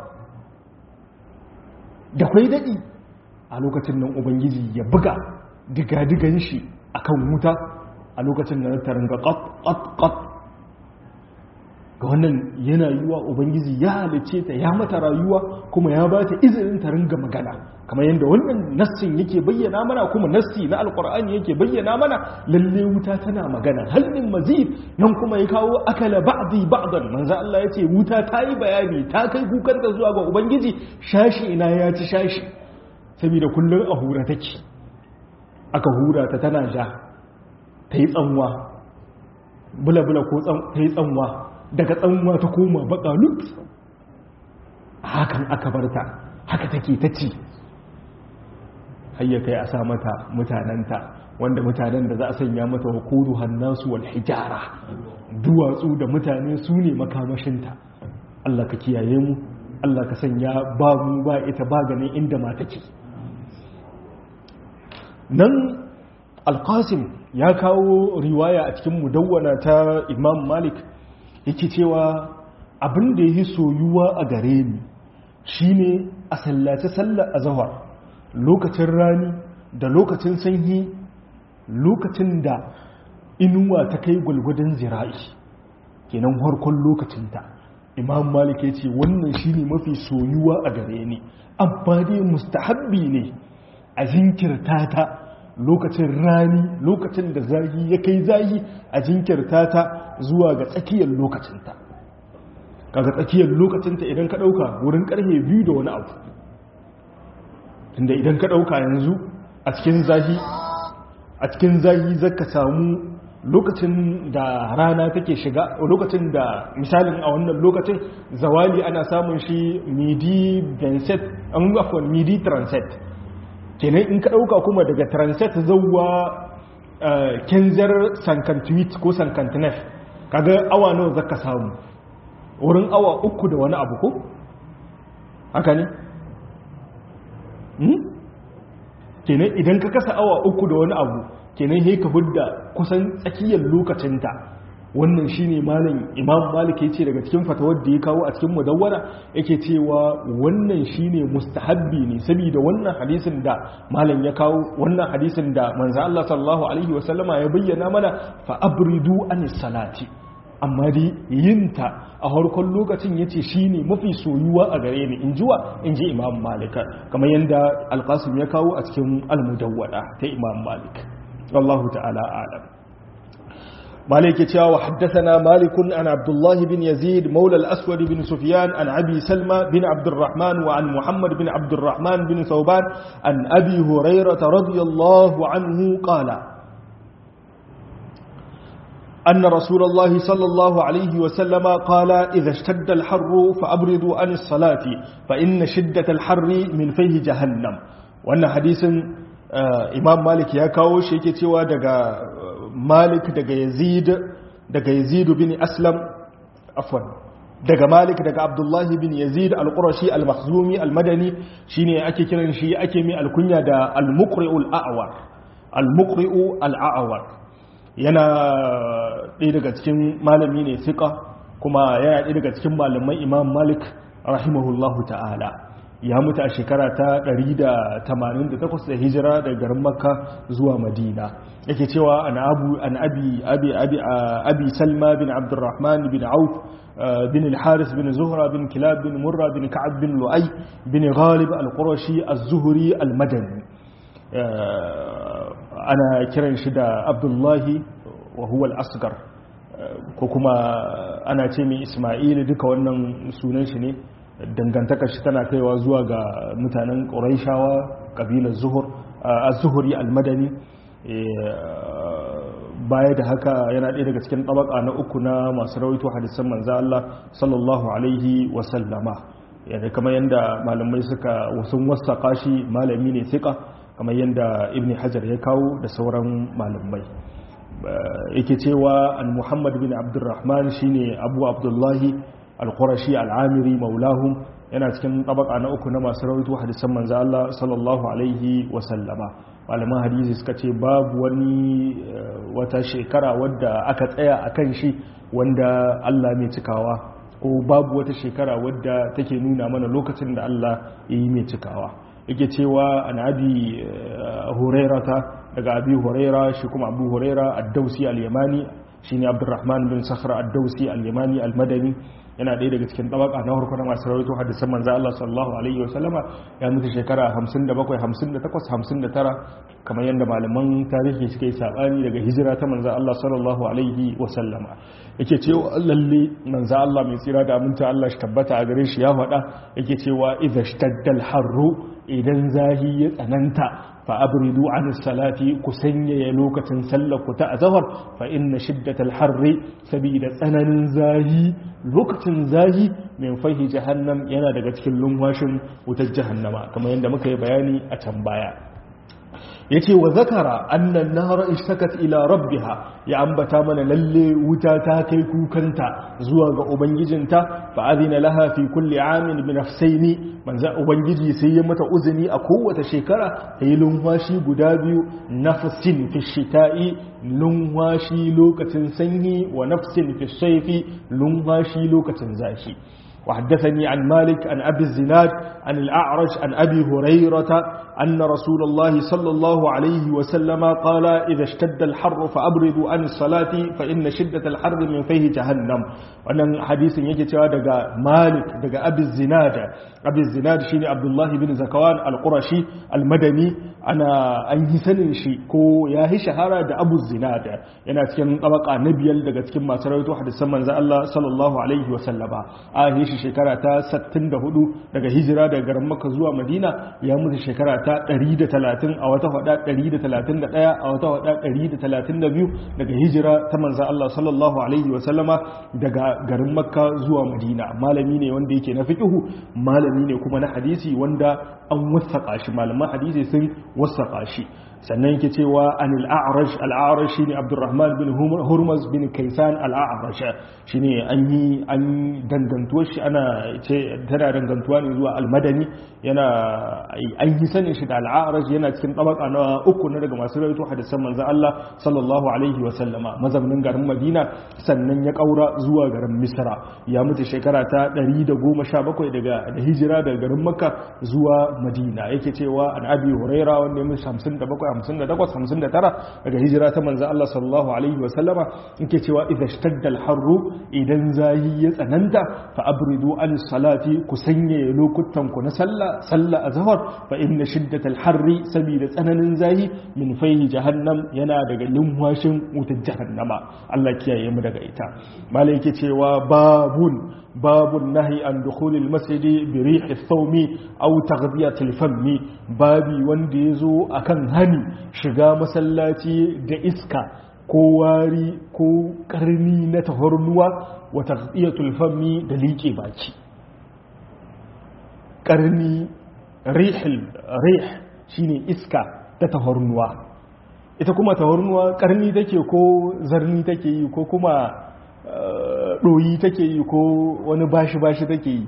da kwai daɗi a lokacin nan ubangiji ya buga digadigan shi a kan wuta a lokacin nan ta ringa ƙat ga wannan yana yiwa ubangiji ya halice ta ya mata rayuwa kuma ya ba ta izinin ta ringa magana kamar yadda wannan nassin yake bayyana mana kuma nassi na alkur'ani yake bayyana mana lalle wuta tana magana halin mazid nan kuma ya kawo akala ba'di ba'dan manzo Allah yace wuta ta yi bayani ta kai kukan da zuwa ga ubangiji shashi ina ya ci shashi saboda kullun a hura take aka hura ta tana ja ta yi tsanwa bula bula ko ta yi tsanwa daga tsanwa ta koma baka lut hakan aka barta haka take ta ci hayya kai a sa mata mutanenta wanda mutanen da za a sanya mata wa kudu hannasu wal hijara duwatsu da mutane su ne makamashinta Allah ka kiyaye mu Allah ka sanya ba mu ba ita ba ganin inda ma take nan alqasim ya kawo riwaya a cikin mudawwana ta imam malik yake cewa abin da yi soyuwa a gare ni shine a sallace sallar azhar lokacin rani da lokacin sanyi lokacin da inuwa ta kai gwalgwadon zira'i kenan harkon lokacinta imam malik ya ce wannan shine mafi soyuwa a gare ni amma dai mustahabbi ne a jinkirta ta lokacin rani lokacin da zahi ya kai zahi a jinkirta ta zuwa ga tsakiyar lokacinta kaga tsakiyar lokacinta idan ka dauka wurin karfe biyu da wani abu tunda idan ka dauka yanzu a cikin zahi a cikin zahi zaka samu lokacin da rana take shiga lokacin da misalin a wannan lokacin zawali ana samun shi midi benset an afon midi transet kenan in ka ɗauka kuma daga transet zauwa kenzar sankantwit ko sankantnef kaga awa nawa zaka samu wurin awa uku da wani abu ko haka ne kenan idan ka kasa awa uku da wani abu kenan he ka hudda kusan tsakiyar lokacinta wannan shine malam imam malik ya ce daga cikin fatawar da ya kawo a cikin mudawwara yake cewa wannan shine mustahabbi ne saboda wannan hadisin da malam ya kawo wannan hadisin da manzo Allah sallallahu alaihi wasallama ya bayyana mana fa abridu anis salati amma dai yinta a harkon lokacin yace shine mafi soyuwa a gare ni in jiwa in ji imam malik kamar yadda alqasim ya kawo a cikin almudawwada ta imam malik wallahu ta'ala a'lam مالك يتيا وحدثنا مالك عن عبد الله بن يزيد مولى الأسود بن سفيان عن أبي سلمى بن عبد الرحمن وعن محمد بن عبد الرحمن بن ثوبان عن أبي هريرة رضي الله عنه قال أن رسول الله صلى الله عليه وسلم قال إذا اشتد الحر فأبردوا عن الصلاة فإن شدة الحر من فيه جهنم وأن حديث imam malik ya kawo shi yake cewa daga malik daga yazid daga yazid bin aslam afwan daga malik daga abdullahi bin yazid al-qurashi al-makhzumi al-madani shine ake kiran shi ake mai alkunya da al-muqri'u al-a'war al-muqri'u al-a'war yana ɗaya daga cikin malami ne fiqa kuma yana ɗaya daga cikin malamai imam malik rahimahullahu ta'ala ya mutu a shekara ta 188 da hijira daga garin makka zuwa madina yake cewa an abu an abi abi abi abi salma bin abdurrahman bin auf bin al-haris bin zuhra bin kilab bin murra bin ka'ab bin lu'ay bin ghalib al-qurashi az-zuhri al-madani ana kiran shi da abdullahi wa huwa al-asghar ko kuma ana ce mai isma'il duka wannan sunan shi ne dangantakar shi tana kaiwa zuwa ga mutanen ƙuraishawa ƙabilar zuhur a zuhuri almadani baya da haka yana ɗaya daga cikin ɗabaka na uku na masu rawaito hadisan manza Allah sallallahu alaihi wasallama yadda kamar yadda malamai suka wasun wasa shi malami ne sika kamar yadda ibn hajar ya kawo da sauran malamai yake cewa an muhammad bin abdurrahman shine abu abdullahi al-qurashi al-amiri maulahum yana cikin tabaka na uku na masu rawaito hadisan manzo Allah sallallahu alaihi wa sallama malaman hadisi suka ce babu wani wata shekara wadda aka tsaya akan shi wanda Allah mai cikawa ko babu wata shekara wadda take nuna mana lokacin da Allah yi mai cikawa yake cewa an abi hurairata daga abi huraira shi kuma abu huraira ad-dausi al-yamani shine abdurrahman bin sakhra ad-dausi al-yamani al-madani yana ɗaya daga cikin tabaka na farko na masu rawaito hadisan manzo Allah sallallahu alaihi wa sallama ya mutu shekara 57 58 59 kamar yadda malaman tarihi suka yi sabani daga hijira ta manzo Allah sallallahu alaihi wa sallama yake cewa lalle manzo Allah mai tsira da aminta Allah shi tabbata a gare shi ya faɗa yake cewa idza shtaddal harru idan zahi ya tsananta fa abridu an salati ku sanyaya lokacin sallar ku ta azhar fa inna shiddatal harri sabida tsananin zahi lokacin zahi min fahi jahannam yana daga cikin lumwashin wutar jahannama kamar yadda muka yi bayani a can baya yace wa zakara annan nahara ishtakat ila rabbiha ya ambata mana lalle wuta ta kai kukanta zuwa ga ubangijinta fa azina laha fi kulli amin bi nafsaini manzo ubangiji sai ya mata uzuni a kowace shekara ta yi lumwashi guda biyu nafsin fi shita'i lumwashi lokacin sanyi wa nafsin fi shayfi lumwashi lokacin zafi وحدثني عن مالك عن أبي الزناد عن الأعرج عن أبي هريرة أن رسول الله صلى الله عليه وسلم قال إذا اشتد الحر فأبردوا عن الصلاة فإن شدة الحر من فيه جهنم وأن حديث يجي دقى مالك دقى أبي الزناد أبي الزناد شيني عبد الله بن زكوان القرشي المدني ana an yi sanin shi ko ya yi shahara da abu zinada yana cikin tabaka na biyar daga cikin masu rawaito hadisan manzo Allah sallallahu alaihi wa sallama a yi shi shekara ta 64 daga hijira daga garin Makka zuwa Madina ya mutu shekara ta 130 a wata hada 131 a wata hada 132 daga hijira ta manzo Allah sallallahu alaihi wa sallama daga garin Makka zuwa Madina malami ne wanda yake na fiqhu malami ne kuma na hadisi wanda an wasaka shi malaman hadisi sun wasaka shi sannan yake cewa anil a'raj al-a'raj shine Abdurrahman bin Hurmaz bin Kaysan al-a'raj shine an yi an dangantuwar shi ana ce tana dangantuwa ne zuwa al-Madani yana an yi sanin shi da al-a'raj yana cikin tabaka na uku na daga masu rawaito hadisan manzon Allah sallallahu alaihi wa sallama mazaunin garin Madina sannan ya kaura zuwa garin Misra ya mutu shekara ta 117 daga da hijira daga garin Makka zuwa Madina yake cewa an Abi Huraira wanda ya mutu 57 58 59 daga hijira ta manzo Allah sallallahu alaihi wa sallama yake cewa idza ishtadda al-harru idan zahi ya tsananta fa abridu an salati ku sanye lokutan ku na sallah sallah azhar fa inna shiddat al-harri sabida tsananin zahi min fayhi jahannam yana daga lumwashin wutar jahannama Allah kiyaye mu daga ita malai yake cewa babun babun nahi an dukhulil masjidi bi rihi thawmi aw taghdiyatil fammi babi wanda yazo akan hani shiga masallaci da iska ko wari ko karni na tahornuwa wa taghdiyatul fammi da liƙe baki karni rihil rih shine iska ta tahornuwa ita kuma tahornuwa karni take ko zarni take yi ko kuma ɗoyi take yi ko wani bashi-bashi take yi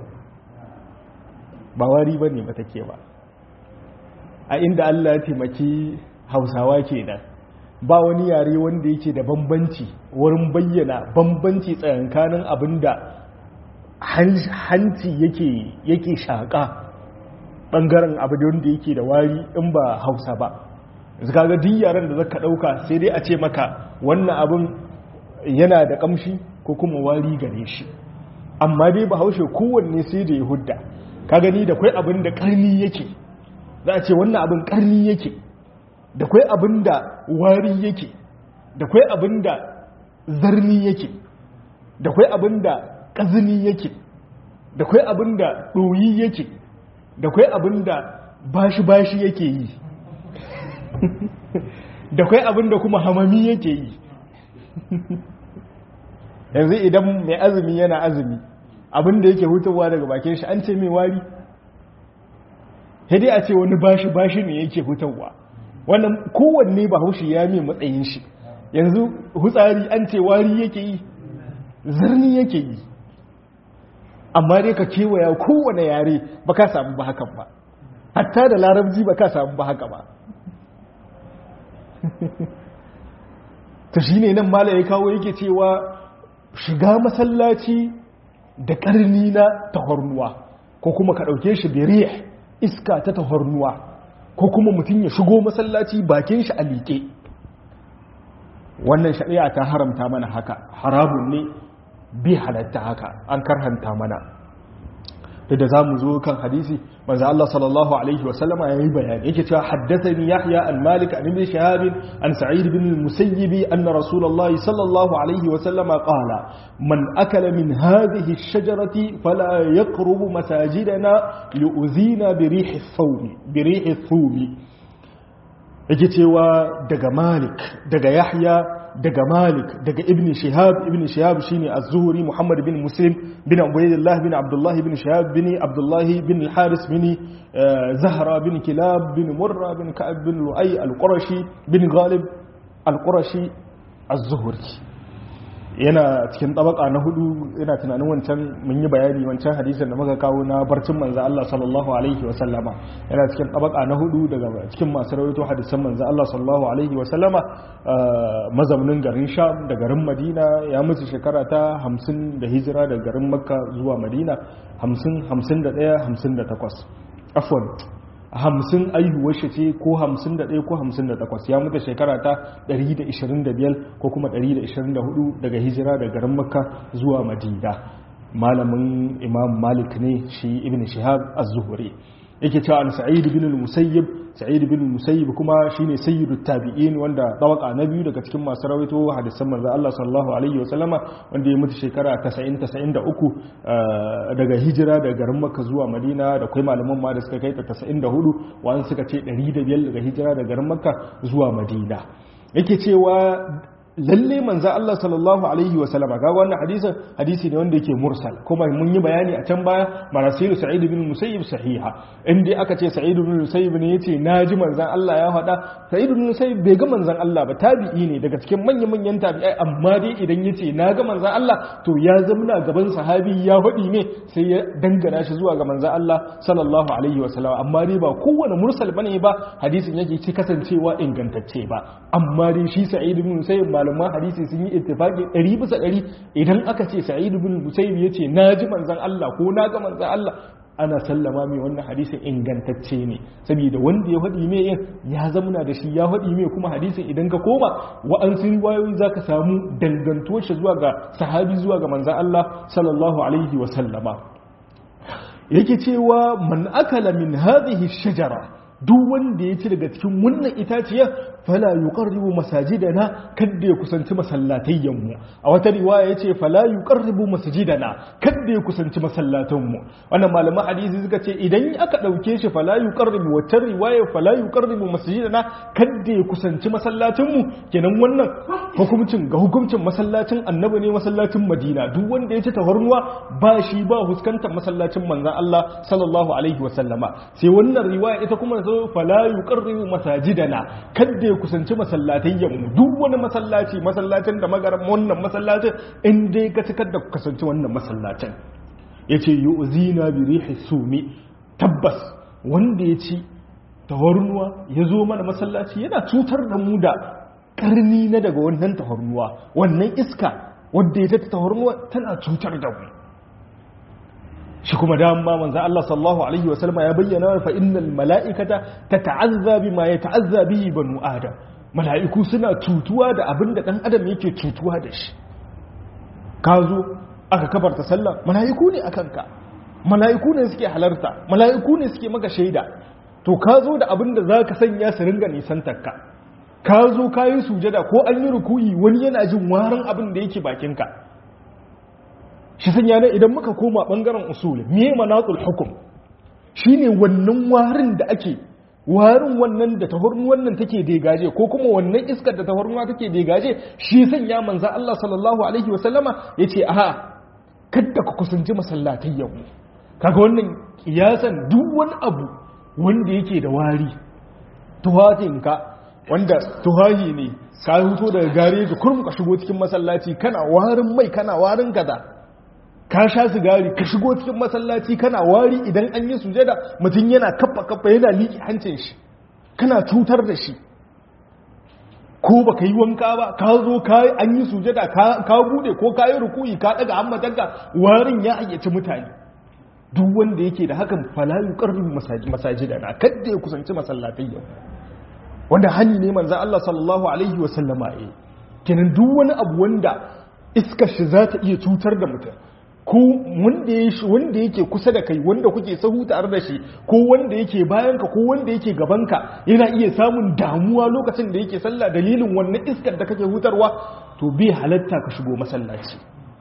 ba wari ba ne ba take ba a inda Allah ya taimaki hausawa ke nan ba wani yare wanda yake da bambanci wurin bayyana bambanci tsayankanin abin da hanci yake shaƙa ɓangaren abu da wanda yake da wari in ba hausa ba kaga duk yaren da zaka ɗauka sai dai a ce maka wannan abin yana da kamshi ko kuma wari gare shi amma dai ba haushe kowanne sai da ya hudda ka gani da kwai abin da karni yake za a ce wannan abin karni yake da kwai abin da wari yake da kwai abin da zarni yake da kwai abin da ƙazini yake da kwai abin da ɗoyi yake da kwai abin da bashi-bashi yake yi da kwai abin da kuma hamami yake yi yanzu idan mai azumi yana azumi abinda yake hutowa daga bakin shi an ce mai wari dai a ce wani bashi bashi ne yake hutowa wannan kowanne ba haushi ya mai matsayin shi yanzu hutsari an ce wari yake yi zirni yake yi amma dai ka kewaya kowane yare ba ka samu ba hakan ba hatta da larabci ba ka samu ba haka ba ta shi ne nan mala ya kawo yake cewa shiga masallaci da ƙarni na tahornuwa ko kuma ka ɗauke shi da iska ta tahornuwa ko kuma mutum ya shigo masallaci bakin shi a liƙe wannan shari'a ta haramta mana haka harabun ne bi halatta haka an karhanta mana da da za mu zo kan hadisi manzo Allah sallallahu alaihi wa sallama yayi bayani yake cewa haddathani Yahya an Malik an Ibn Shihab an Sa'id bin al-Musayyib anna Rasulullahi sallallahu alaihi wa sallama qala man akala min hadhihi ash-shajarati fala yaqrubu masajidana li'udhina bi rihi ath-thawm bi rihi ath-thawm yake cewa daga Malik daga Yahya daga Malik daga Ibn Shihab Ibn Shihab shine Az-Zuhri Muhammad bin Muslim bin Ubaydullah bin Abdullah bin Shihab bin Abdullah bin Al-Haris bin Zahra bin Kilab bin Murra bin Ka'ab bin Lu'ay Al-Qurashi bin Ghalib Al-Qurashi Az-Zuhri yana cikin tabaka na hudu yana tunanin wancan mun yi bayani wancan hadisin da muka kawo na barcin manzo Allah sallallahu alaihi wa sallama yana cikin tabaka na hudu daga cikin masu rawaito hadisan manzo Allah sallallahu alaihi wa sallama mazaunin garin Sham da garin Madina ya mutu shekara ta 50 da hijira daga garin Makka zuwa Madina 50 51 58 afwan hamsin aihuwar shi ce ko hamsin da ɗaya ko hamsin da takwas ya mutu shekara ta ɗari da ishirin da biyar ko kuma ɗari da ishirin da hudu daga hijira da garin makka zuwa madina malamin imam malik ne shi ibn shihab az-zuhri yake cewa an sa'id bin al-musayyib sa'id bin al-musayyib kuma shine sayyidut tabi'in wanda tabaka na biyu daga cikin masu rawaito hadisan manzo Allah sallallahu alaihi wasallama wanda ya mutu shekara 90 93 daga hijira daga garin Makka zuwa Madina da kai malaman ma da suka kai ta 94 wani suka ce 105 daga hijira daga garin Makka zuwa Madina yake cewa lalle manzo Allah sallallahu alaihi wa sallama ga wannan hadisin hadisi ne wanda yake mursal kuma mun yi bayani a can baya marasilu sa'id bin musayyib sahiha inda aka ce sa'id bin musayyib ne yace naji manzon Allah ya faɗa sa'id bin musayyib bai ga manzon Allah ba tabi'i ne daga cikin manyan manyan tabi'ai amma dai idan yace na ga manzon Allah to ya zamna gaban sahabi ya faɗi ne sai ya dangana shi zuwa ga manzon Allah sallallahu alaihi wa sallama amma dai ba kowane mursal bane ba hadisin yake ci kasancewa ingantacce ba amma dai shi sa'id bin musayyib malaman hadisi sun yi ittifaqi 100 bisa 100 idan aka ce sa'id ibn musayyib yace naji manzon Allah ko na ga manzon Allah ana sallama mai wannan hadisin ingantacce ne saboda wanda ya faɗi mai ya zamana da shi ya faɗi mai kuma hadisin idan ka koma wa'ansu riwayoyi zaka samu dangantuwar shi zuwa ga sahabi zuwa ga manzon Allah sallallahu alaihi wa sallama yake cewa man akala min hadhihi shajara duk wanda ya ci daga cikin wannan itaciyar fala yuqarribu masajidana kadda ya kusanci masallatayyan mu a wata riwaya yace fala yuqarribu masajidana kadda ya kusanci masallatan mu wannan malaman hadisi suka ce idan aka dauke shi fala yuqarribu wata riwaya fala yuqarribu masajidana kadda ya kusanci masallatin mu kenan wannan hukuncin ga hukuncin masallacin annabi ne masallacin madina duk wanda ya ci tafarnuwa ba shi ba huskantar masallacin manzon Allah sallallahu alaihi wasallama sai wannan riwaya ita kuma zo fala yuqarribu masajidana kadda ya kusanci masallatayyan mu duk wani masallaci masallacin da magaran wannan masallacin in dai ka cikar da kusanci wannan masallacin yace yu'zina bi rihi sumi tabbas wanda ya ci tawarnuwa ya zo mana masallaci yana cutar da mu da karni na daga wannan tawarnuwa wannan iska wadda ya ta tawarnuwa tana cutar da mu shi kuma dama manzo Allah sallallahu alaihi wasallam ya bayyana fa innal mala'ikata tata'azza bima yata'azza bihi banu adam mala'iku suna cutuwa da abin da dan adam yake cutuwa da shi ka zo aka kabarta sallah mala'iku ne akan ka mala'iku ne suke halarta mala'iku ne suke maka shaida to ka zo da abin da zaka sanya su ringa nisantar ka ka zo ka yi sujada ko an yi rukuyi wani yana jin warin abin da yake bakinka shi sanya ne idan muka koma bangaren usul me manatul hukum shine wannan warin da ake warin wannan da tahurnu wannan take degaje ko kuma wannan iskar da tahurnuwa take degaje shi sanya manzo Allah sallallahu alaihi wasallama yace aha kada ku kusanci masallatai yau kaga wannan kiyasan duk wani abu wanda yake da wari tuhatinka wanda tuhahi ne ka huto daga gareji kurum ka shigo cikin masallaci kana warin mai kana warin kaza ka sha sigari ka shigo cikin masallaci kana wari idan an yi sujada mutum yana kafa kafa yana liƙi hancin shi kana cutar da shi ko ba ka yi wanka ba ka zo ka an yi sujada ka bude ko ka yi rukuyi ka daga hammatanka warin ya ayyaci mutane duk wanda yake da hakan falayu karfin masajida na kadda ya kusanci masallatai yau wanda hani ne manzo Allah sallallahu alaihi wasallama eh kenan duk wani abu wanda iskar shi za ta iya cutar da mutum ko wanda ya wanda yake kusa da kai wanda kuke sahu tare da shi ko wanda yake bayanka ko wanda yake gabanka yana iya samun damuwa lokacin da yake sallah dalilin wannan iskar da kake hutarwa to bai halatta ka shigo masallaci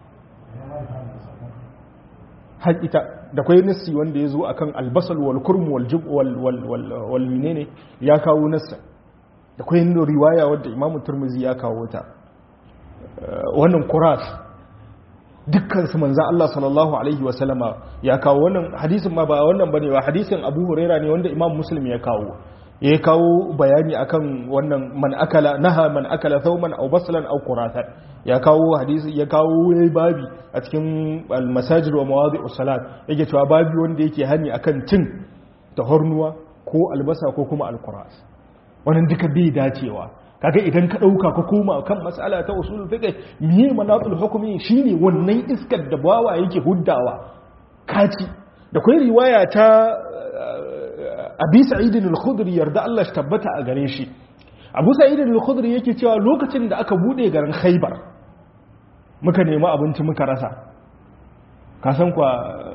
har ita da kwai nassi wanda ya zo akan albasal wal kurm wal jub wal wal wal menene ya kawo nassa da kwai riwaya wadda imamu turmuzi ya kawo ta wannan kuras dukkan su manzo Allah sallallahu alaihi wa sallama ya kawo wannan hadisin ma ba wannan bane ba hadisin Abu Huraira ne wanda Imam Muslim ya kawo ya kawo bayani akan wannan man akala naha man akala thawman aw baslan aw quratan ya kawo hadisi ya kawo yayi babi a cikin al-masajid wa mawadi'us salat yake cewa babi wanda yake hani akan cin tahornuwa ko albasa ko kuma al-quras wannan duka bai dacewa kaga idan ka dauka ka koma kan mas'ala ta usul fiqh miye manatul hukmi shine wannan iskar da bawa yake huddawa kaci da kai riwaya ta Abi Sa'id al-Khudri yarda Allah shi tabbata a gare shi Abu Sa'id al-Khudri yake cewa lokacin da aka bude garin Khaibar muka nemi abinci muka rasa ka san kwa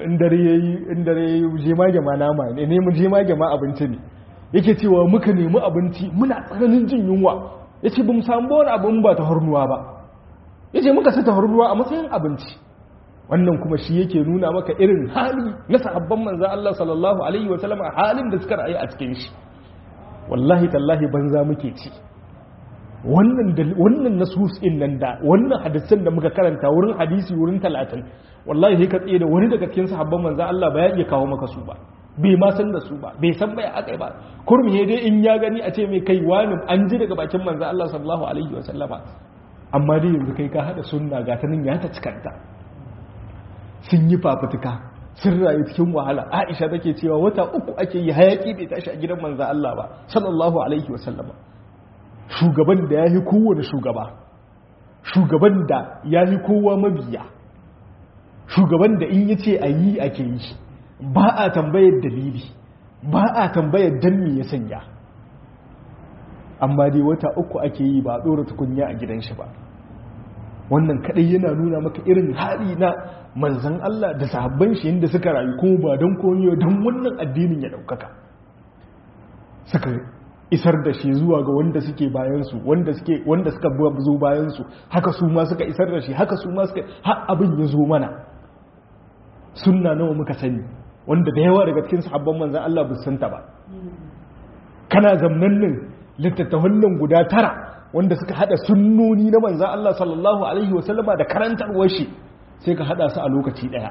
in dare yayi in dare yayi jemage ma nama ne ne mu jemage ma abinci ne yake cewa muka nemi abinci muna tsananin jin yunwa yace bamu samu wani abin ba ta hornuwa ba yace muka sa ta hornuwa a matsayin abinci wannan kuma shi yake nuna maka irin hali na sahabban manzan Allah sallallahu alaihi wa sallam halin da suka rayu a cikin shi wallahi tallahi banza muke ci wannan wannan nasus din nan da wannan hadisan da muka karanta wurin hadisi wurin 30 wallahi sai ka tsaye da wani daga cikin sahabban manzan Allah ba ya iya kawo maka su ba bai ma san da su ba bai san bai akai ba kurmi dai in ya gani a ce mai kai wani an ji daga bakin manzan Allah sallallahu alaihi wa sallama amma dai yanzu kai ka hada sunna ga ta nan ya ta cikanta sun yi fafutuka sun rayu cikin wahala aisha take cewa wata uku ake yi hayaki bai tashi a gidan manzan Allah ba sallallahu alaihi wasallama shugaban da ya yi kowane shugaba shugaban da ya yi kowa mabiya shugaban da in ya ce a yi ake yi ba a tambayar dalili ba a tambayar dan me ya sanya amma dai wata uku ake yi ba a ɗora tukunya a gidan shi ba wannan kadai yana nuna maka irin hali na manzan Allah da sahabban shi yadda suka rayu kuma ba don koyo don wannan addinin ya daukaka suka isar da shi zuwa ga wanda suke bayansu wanda suke wanda suka zo bayansu haka su ma suka isar da shi haka su ma suka har abin ya zo mana sunna nawa muka sani wanda da yawa daga cikin sahabban manzan Allah ba santa ba kana zamnan nan littattafan nan guda tara wanda suka hada sunnoni na manzan Allah sallallahu Alaihi wasallama da karantarwar shi sai ka hada su a lokaci daya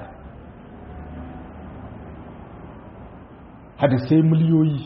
hadisai miliyoyi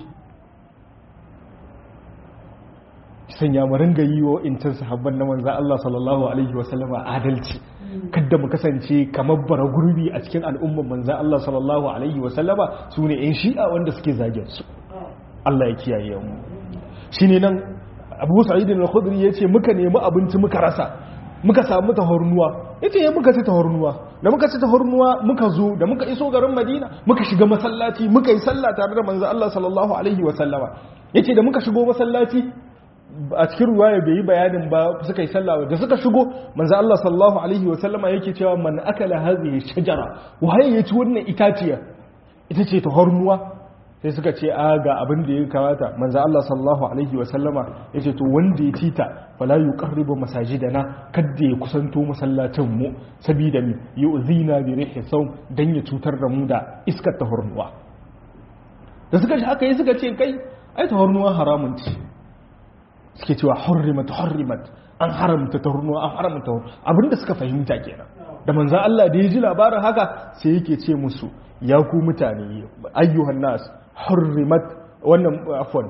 sanya mu ringa yi wa intan sahabban na manzan Allah sallallahu Alaihi wasallama adalci kadda mu kasance kamar bara gurbi a cikin al'umman manzan Allah sallallahu Alaihi wasallama su ne 'yan shi'a wanda suke zagen su Allah ya kiyaye mu shi ne nan abu sa'idin al-khudri ya ce muka nemi abinci muka rasa muka samu tahornuwa ya ce ya muka ci tahornuwa da muka ci tahornuwa muka zo da muka iso garin madina muka shiga masallaci muka yi sallah tare da manzo Allah sallallahu alaihi wa sallama yace da muka shigo masallaci a cikin ruwaya bai yi bayanin ba suka yi sallah da suka shigo manzo Allah sallallahu alaihi wa sallama yake cewa man akala hadhihi shajara waye ya ci wannan itaciya ita ce tahornuwa sai suka ce a ga abin da ya kamata manzo Allah sallallahu alaihi wasallama yace to wanda ya tita fala yuqarribu masajidana kadda ya kusanto masallacin mu saboda mi yu'zina bi rihi sawm dan ya cutar da mu da iskar tahurnuwa da suka shi haka yi suka ce kai ai tahurnuwa haramun ce suke cewa hurrimat hurrimat an haramta tahurnuwa an haramta tahurnuwa abinda suka fahimta kenan da manzo Allah da ya ji labarin haka sai yake ce musu ya ku mutane ayyuhan nas hurrimat wannan afwan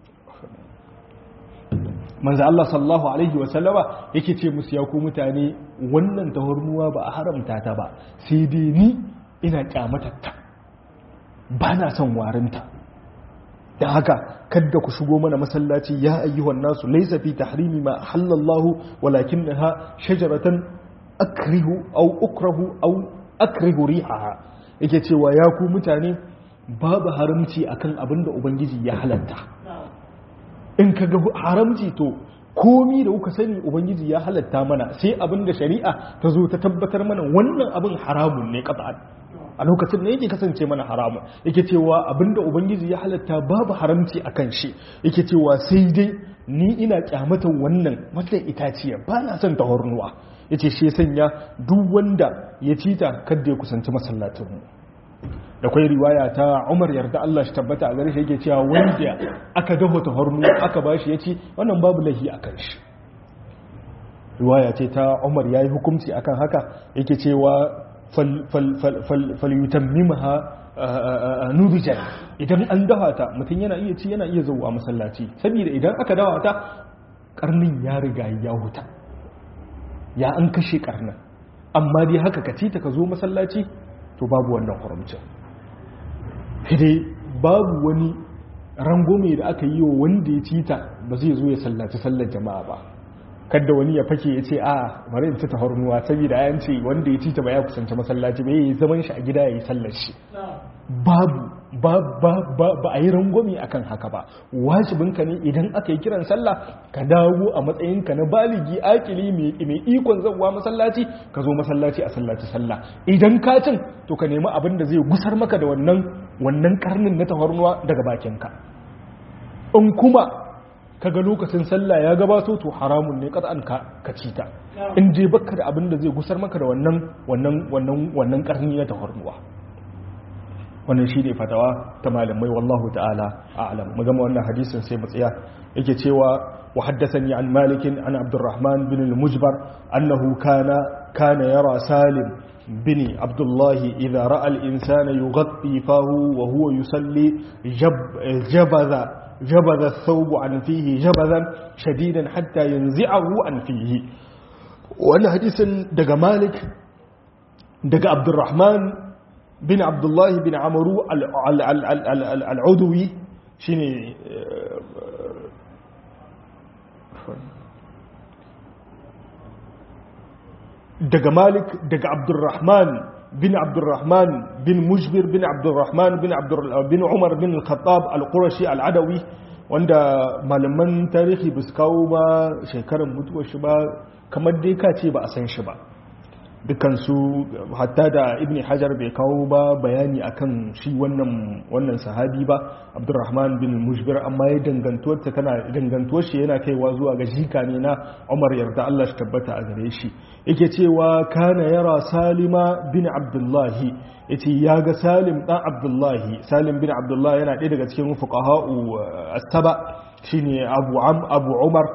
manzo Allah sallallahu alaihi wa sallama yake ce musu ya ku mutane wannan tahurmuwa ba a haramta ta ba sai dai ni ina kyamatarta ba na son warinta da haka kadda ku shigo mana masallaci ya ayyuhan nasu laysa fi tahrimi ma halallahu walakinnaha shajaratan akrihu aw ukrahu aw akrihu rihaha yake cewa ya ku mutane babu haramci akan abin da ubangiji ya halatta in ka ga haramci to komi da kuka sani ubangiji ya halatta mana sai abin da shari'a ta zo ta tabbatar mana wannan abin haramun ne qat'an a lokacin da yake kasance mana haramun yake cewa abin da ubangiji ya halatta babu haramci akan shi yake cewa sai dai ni ina kyamatan wannan wannan itaciya ba na son ta hornuwa yace shi sanya duk wanda ya cita kada ya kusanci masallatinmu da kwai riwaya ta Umar yarda Allah shi tabbata a gare shi yake cewa wanda aka daho ta hornu aka bashi yace wannan babu lahi akan shi riwaya ce ta Umar yayi hukunci akan haka yake cewa fal fal fal fal falyutammimha nudijan idan an dafa ta mutum yana iya ci yana iya zuwa masallaci saboda idan aka dafa ta karnin ya riga ya huta ya an kashe karnin amma dai haka ka ci ta ka zo masallaci to babu wannan haramcin dai babu wani rangome da aka yi wa wanda ya ci ta ba zai zo ya sallaci sallar jama'a ba kadda wani ya fake ya ce a bari in ci ta hornuwa saboda ayan ce wanda ya ci ta ba ya kusanci masallaci ba yi zaman shi a gida ya yi sallar shi babu ba a yi rangwami akan haka ba wajibinka ne idan aka yi kiran sallah ka dawo a matsayinka na baligi akili mai ikon zanwa masallaci ka zo masallaci a sallaci sallah idan ka cin to ka nemi abin da zai gusar maka da wannan wannan karnin na tafarnuwa daga bakinka in kuma kaga lokacin sallah ya gabato to haramun ne kat'an ka ka cita in je baka da abin da zai gusar maka da wannan wannan wannan wannan karni na tafarnuwa wannan shi ne fatawa ta malamai wallahu ta'ala a'lam mu gama wannan hadisin sai mu tsaya yake cewa wa haddathani an malikin an abdurrahman bin al-mujbar annahu kana kana yara salim bin abdullah idha ra'a al-insana yughatti fahu wa huwa yusalli jabaza jabaza ath-thawb an fihi jabazan shadidan hatta yanzi'ahu an fihi wannan hadisin daga malik daga abdurrahman bin abdullahi bin amaru al'uduwi shi ne daga malik daga abdurrahman bin abdurrahman bin mujbir bin abdurrahman bin umar bin al-khattab al-qurashi al-adawi wanda malaman tarihi ba su kawo ba shekarar mutuwar shi ba kamar dai ka ce ba a san shi ba dukansu hatta da ibn hajar bai kawo ba bayani akan shi wannan wannan sahabi ba abdurrahman bin mujbir amma ya dangantuwar ta tana dangantuwar shi yana kaiwa zuwa ga jika ne na umar yarda Allah shi tabbata a gare shi yake cewa kana yara salima bin abdullahi yace ya ga salim dan abdullahi salim bin abdullahi yana ɗaya daga cikin fuqaha'u as-saba shine abu am abu umar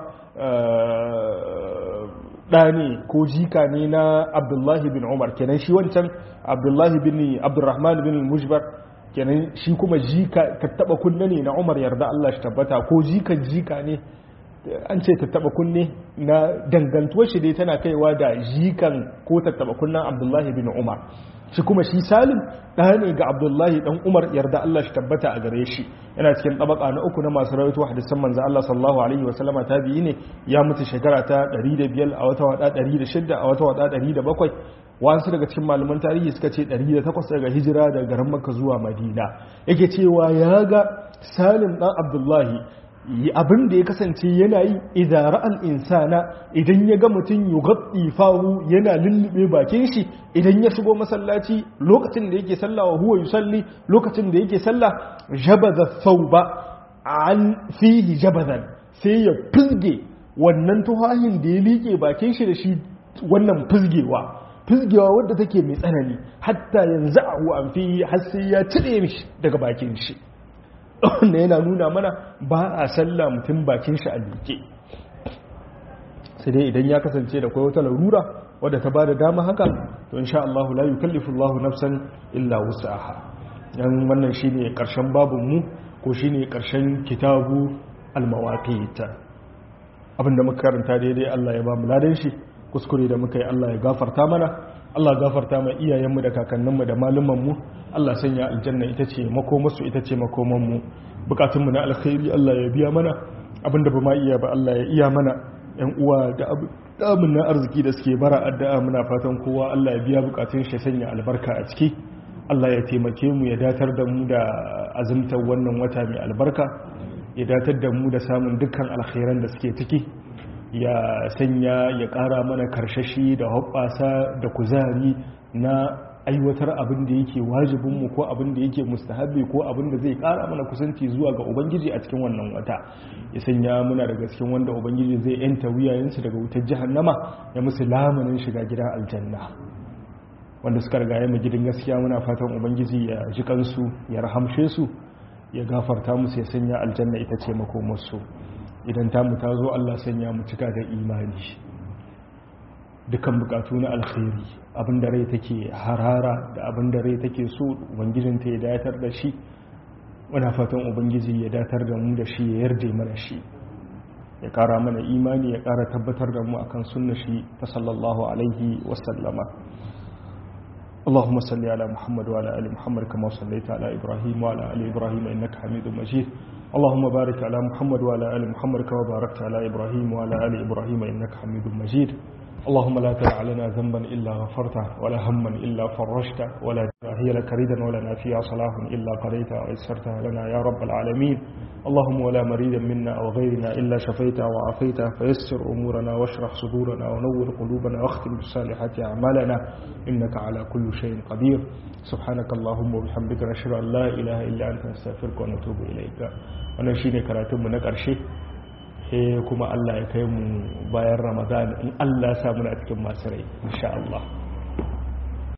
ɗa ne ko jika ne na abdullahi bin umar kenan shi wancan abdullahi bin abdurrahman bin mujbar kenan shi kuma jika ta taba kunne ne na umar yarda Allah shi tabbata ko jikan jika ne an ce ta taba kunne na dangantuwar shi dai tana kaiwa da jikan ko ta taba kunnen abdullahi bin umar shi kuma shi salim ɗaya ne ga abdullahi ɗan umar yarda Allah shi tabbata a gare shi yana cikin ɗabaka na uku na masu rawaito hadisan manzo Allah sallallahu alaihi wa sallama tabi'i ne ya mutu shekara ta 105 a wata wada 106 a wata wada 107 wasu daga cikin malaman tarihi suka ce 108 daga hijira daga garin Makka zuwa Madina yake cewa ya ga Salim ɗan Abdullahi abin da ya kasance yana yi idara insana idan ya ga mutum yi fahu yana lullube bakin shi idan ya shigo masallaci lokacin da yake sallah wa huwa yusalli lokacin da yake sallah jabaza ba an fihi jabazan sai ya fizge wannan tuhahin da ya liƙe bakin shi da shi wannan fizgewa fizgewa wadda take mai tsanani hatta yanzu a an fi har sai ya cire mishi daga bakin shi wanda yana nuna mana ba a sallah mutum bakin shi a duke sai dai idan ya kasance da kwai wata larura wadda ta ba da dama haka to insha Allah la yukallifu Allah nafsan illa wus'aha dan wannan shine karshen babun mu ko shine karshen kitabu al-mawaqit abinda muka karanta daidai Allah ya ba mu ladan shi kuskure da muka yi Allah ya gafarta mana Allah gafarta ma iyayenmu da kakanninmu da malumanmu Allah sanya aljanna ita ce makomarsu ita ce makomanmu bukatunmu na alkhairi Allah ya biya mana abinda ba ma iya ba Allah ya iya mana yan uwa da abin na arziki da suke bara addu'a muna fatan kowa Allah ya biya bukatun shi sanya albarka a ciki Allah ya taimake mu ya datar da mu da azumtar wannan wata mai albarka ya datar da mu da samun dukkan alkhairan da suke ciki ya sanya ya ƙara mana karshashi da hoɓɓasa da kuzari na aiwatar abin da yake wajibinmu ko abin da yake mustahabi ko abin da zai ƙara mana kusanci zuwa ga ubangiji a cikin wannan wata ya sanya muna daga cikin wanda ubangiji zai yanta wuyayensu daga wutar jahannama ya musu lamanin shiga gidan aljanna wanda suka riga mu gidan gaskiya muna fatan ubangiji ya ji kansu ya rahamshe su ya gafarta musu ya sanya aljanna ita ce makomarsu idan tamu ta zo Allah sanya mu cika da imani dukan bukatu na alkhairi abinda rai take harara da abinda rai take so ubangijin ta ya datar da shi muna fatan ubangiji ya datar da mu da shi ya yarda mana shi ya kara mana imani ya kara tabbatar da mu akan sunna shi ta sallallahu alaihi wasallama اللهم صل على محمد وعلى ال محمد كما صليت على ابراهيم وعلى ال ابراهيم انك حميد مجيد اللهم بارك على محمد وعلى ال محمد كما باركت على ابراهيم وعلى ال ابراهيم انك حميد مجيد اللهم لا تدع لنا ذنبا إلا غفرته ولا هما إلا فرجته ولا هي لك ردا ولنا فيها صلاح إلا قضيتها ويسرتها لنا يا رب العالمين اللهم ولا مريدا منا أو غيرنا إلا شفيته وعافيته فيسر أمورنا واشرح صدورنا ونور قلوبنا واختم بالصالحات أعمالنا إنك على كل شيء قدير سبحانك اللهم وبحمدك نشهد أن لا إله إلا أنت نستغفرك ونتوب إليك wannan shine karatunmu na ƙarshe sai kuma Allah ya kai mu bayan Ramadan in Allah ya sa muna cikin masu rai insha Allah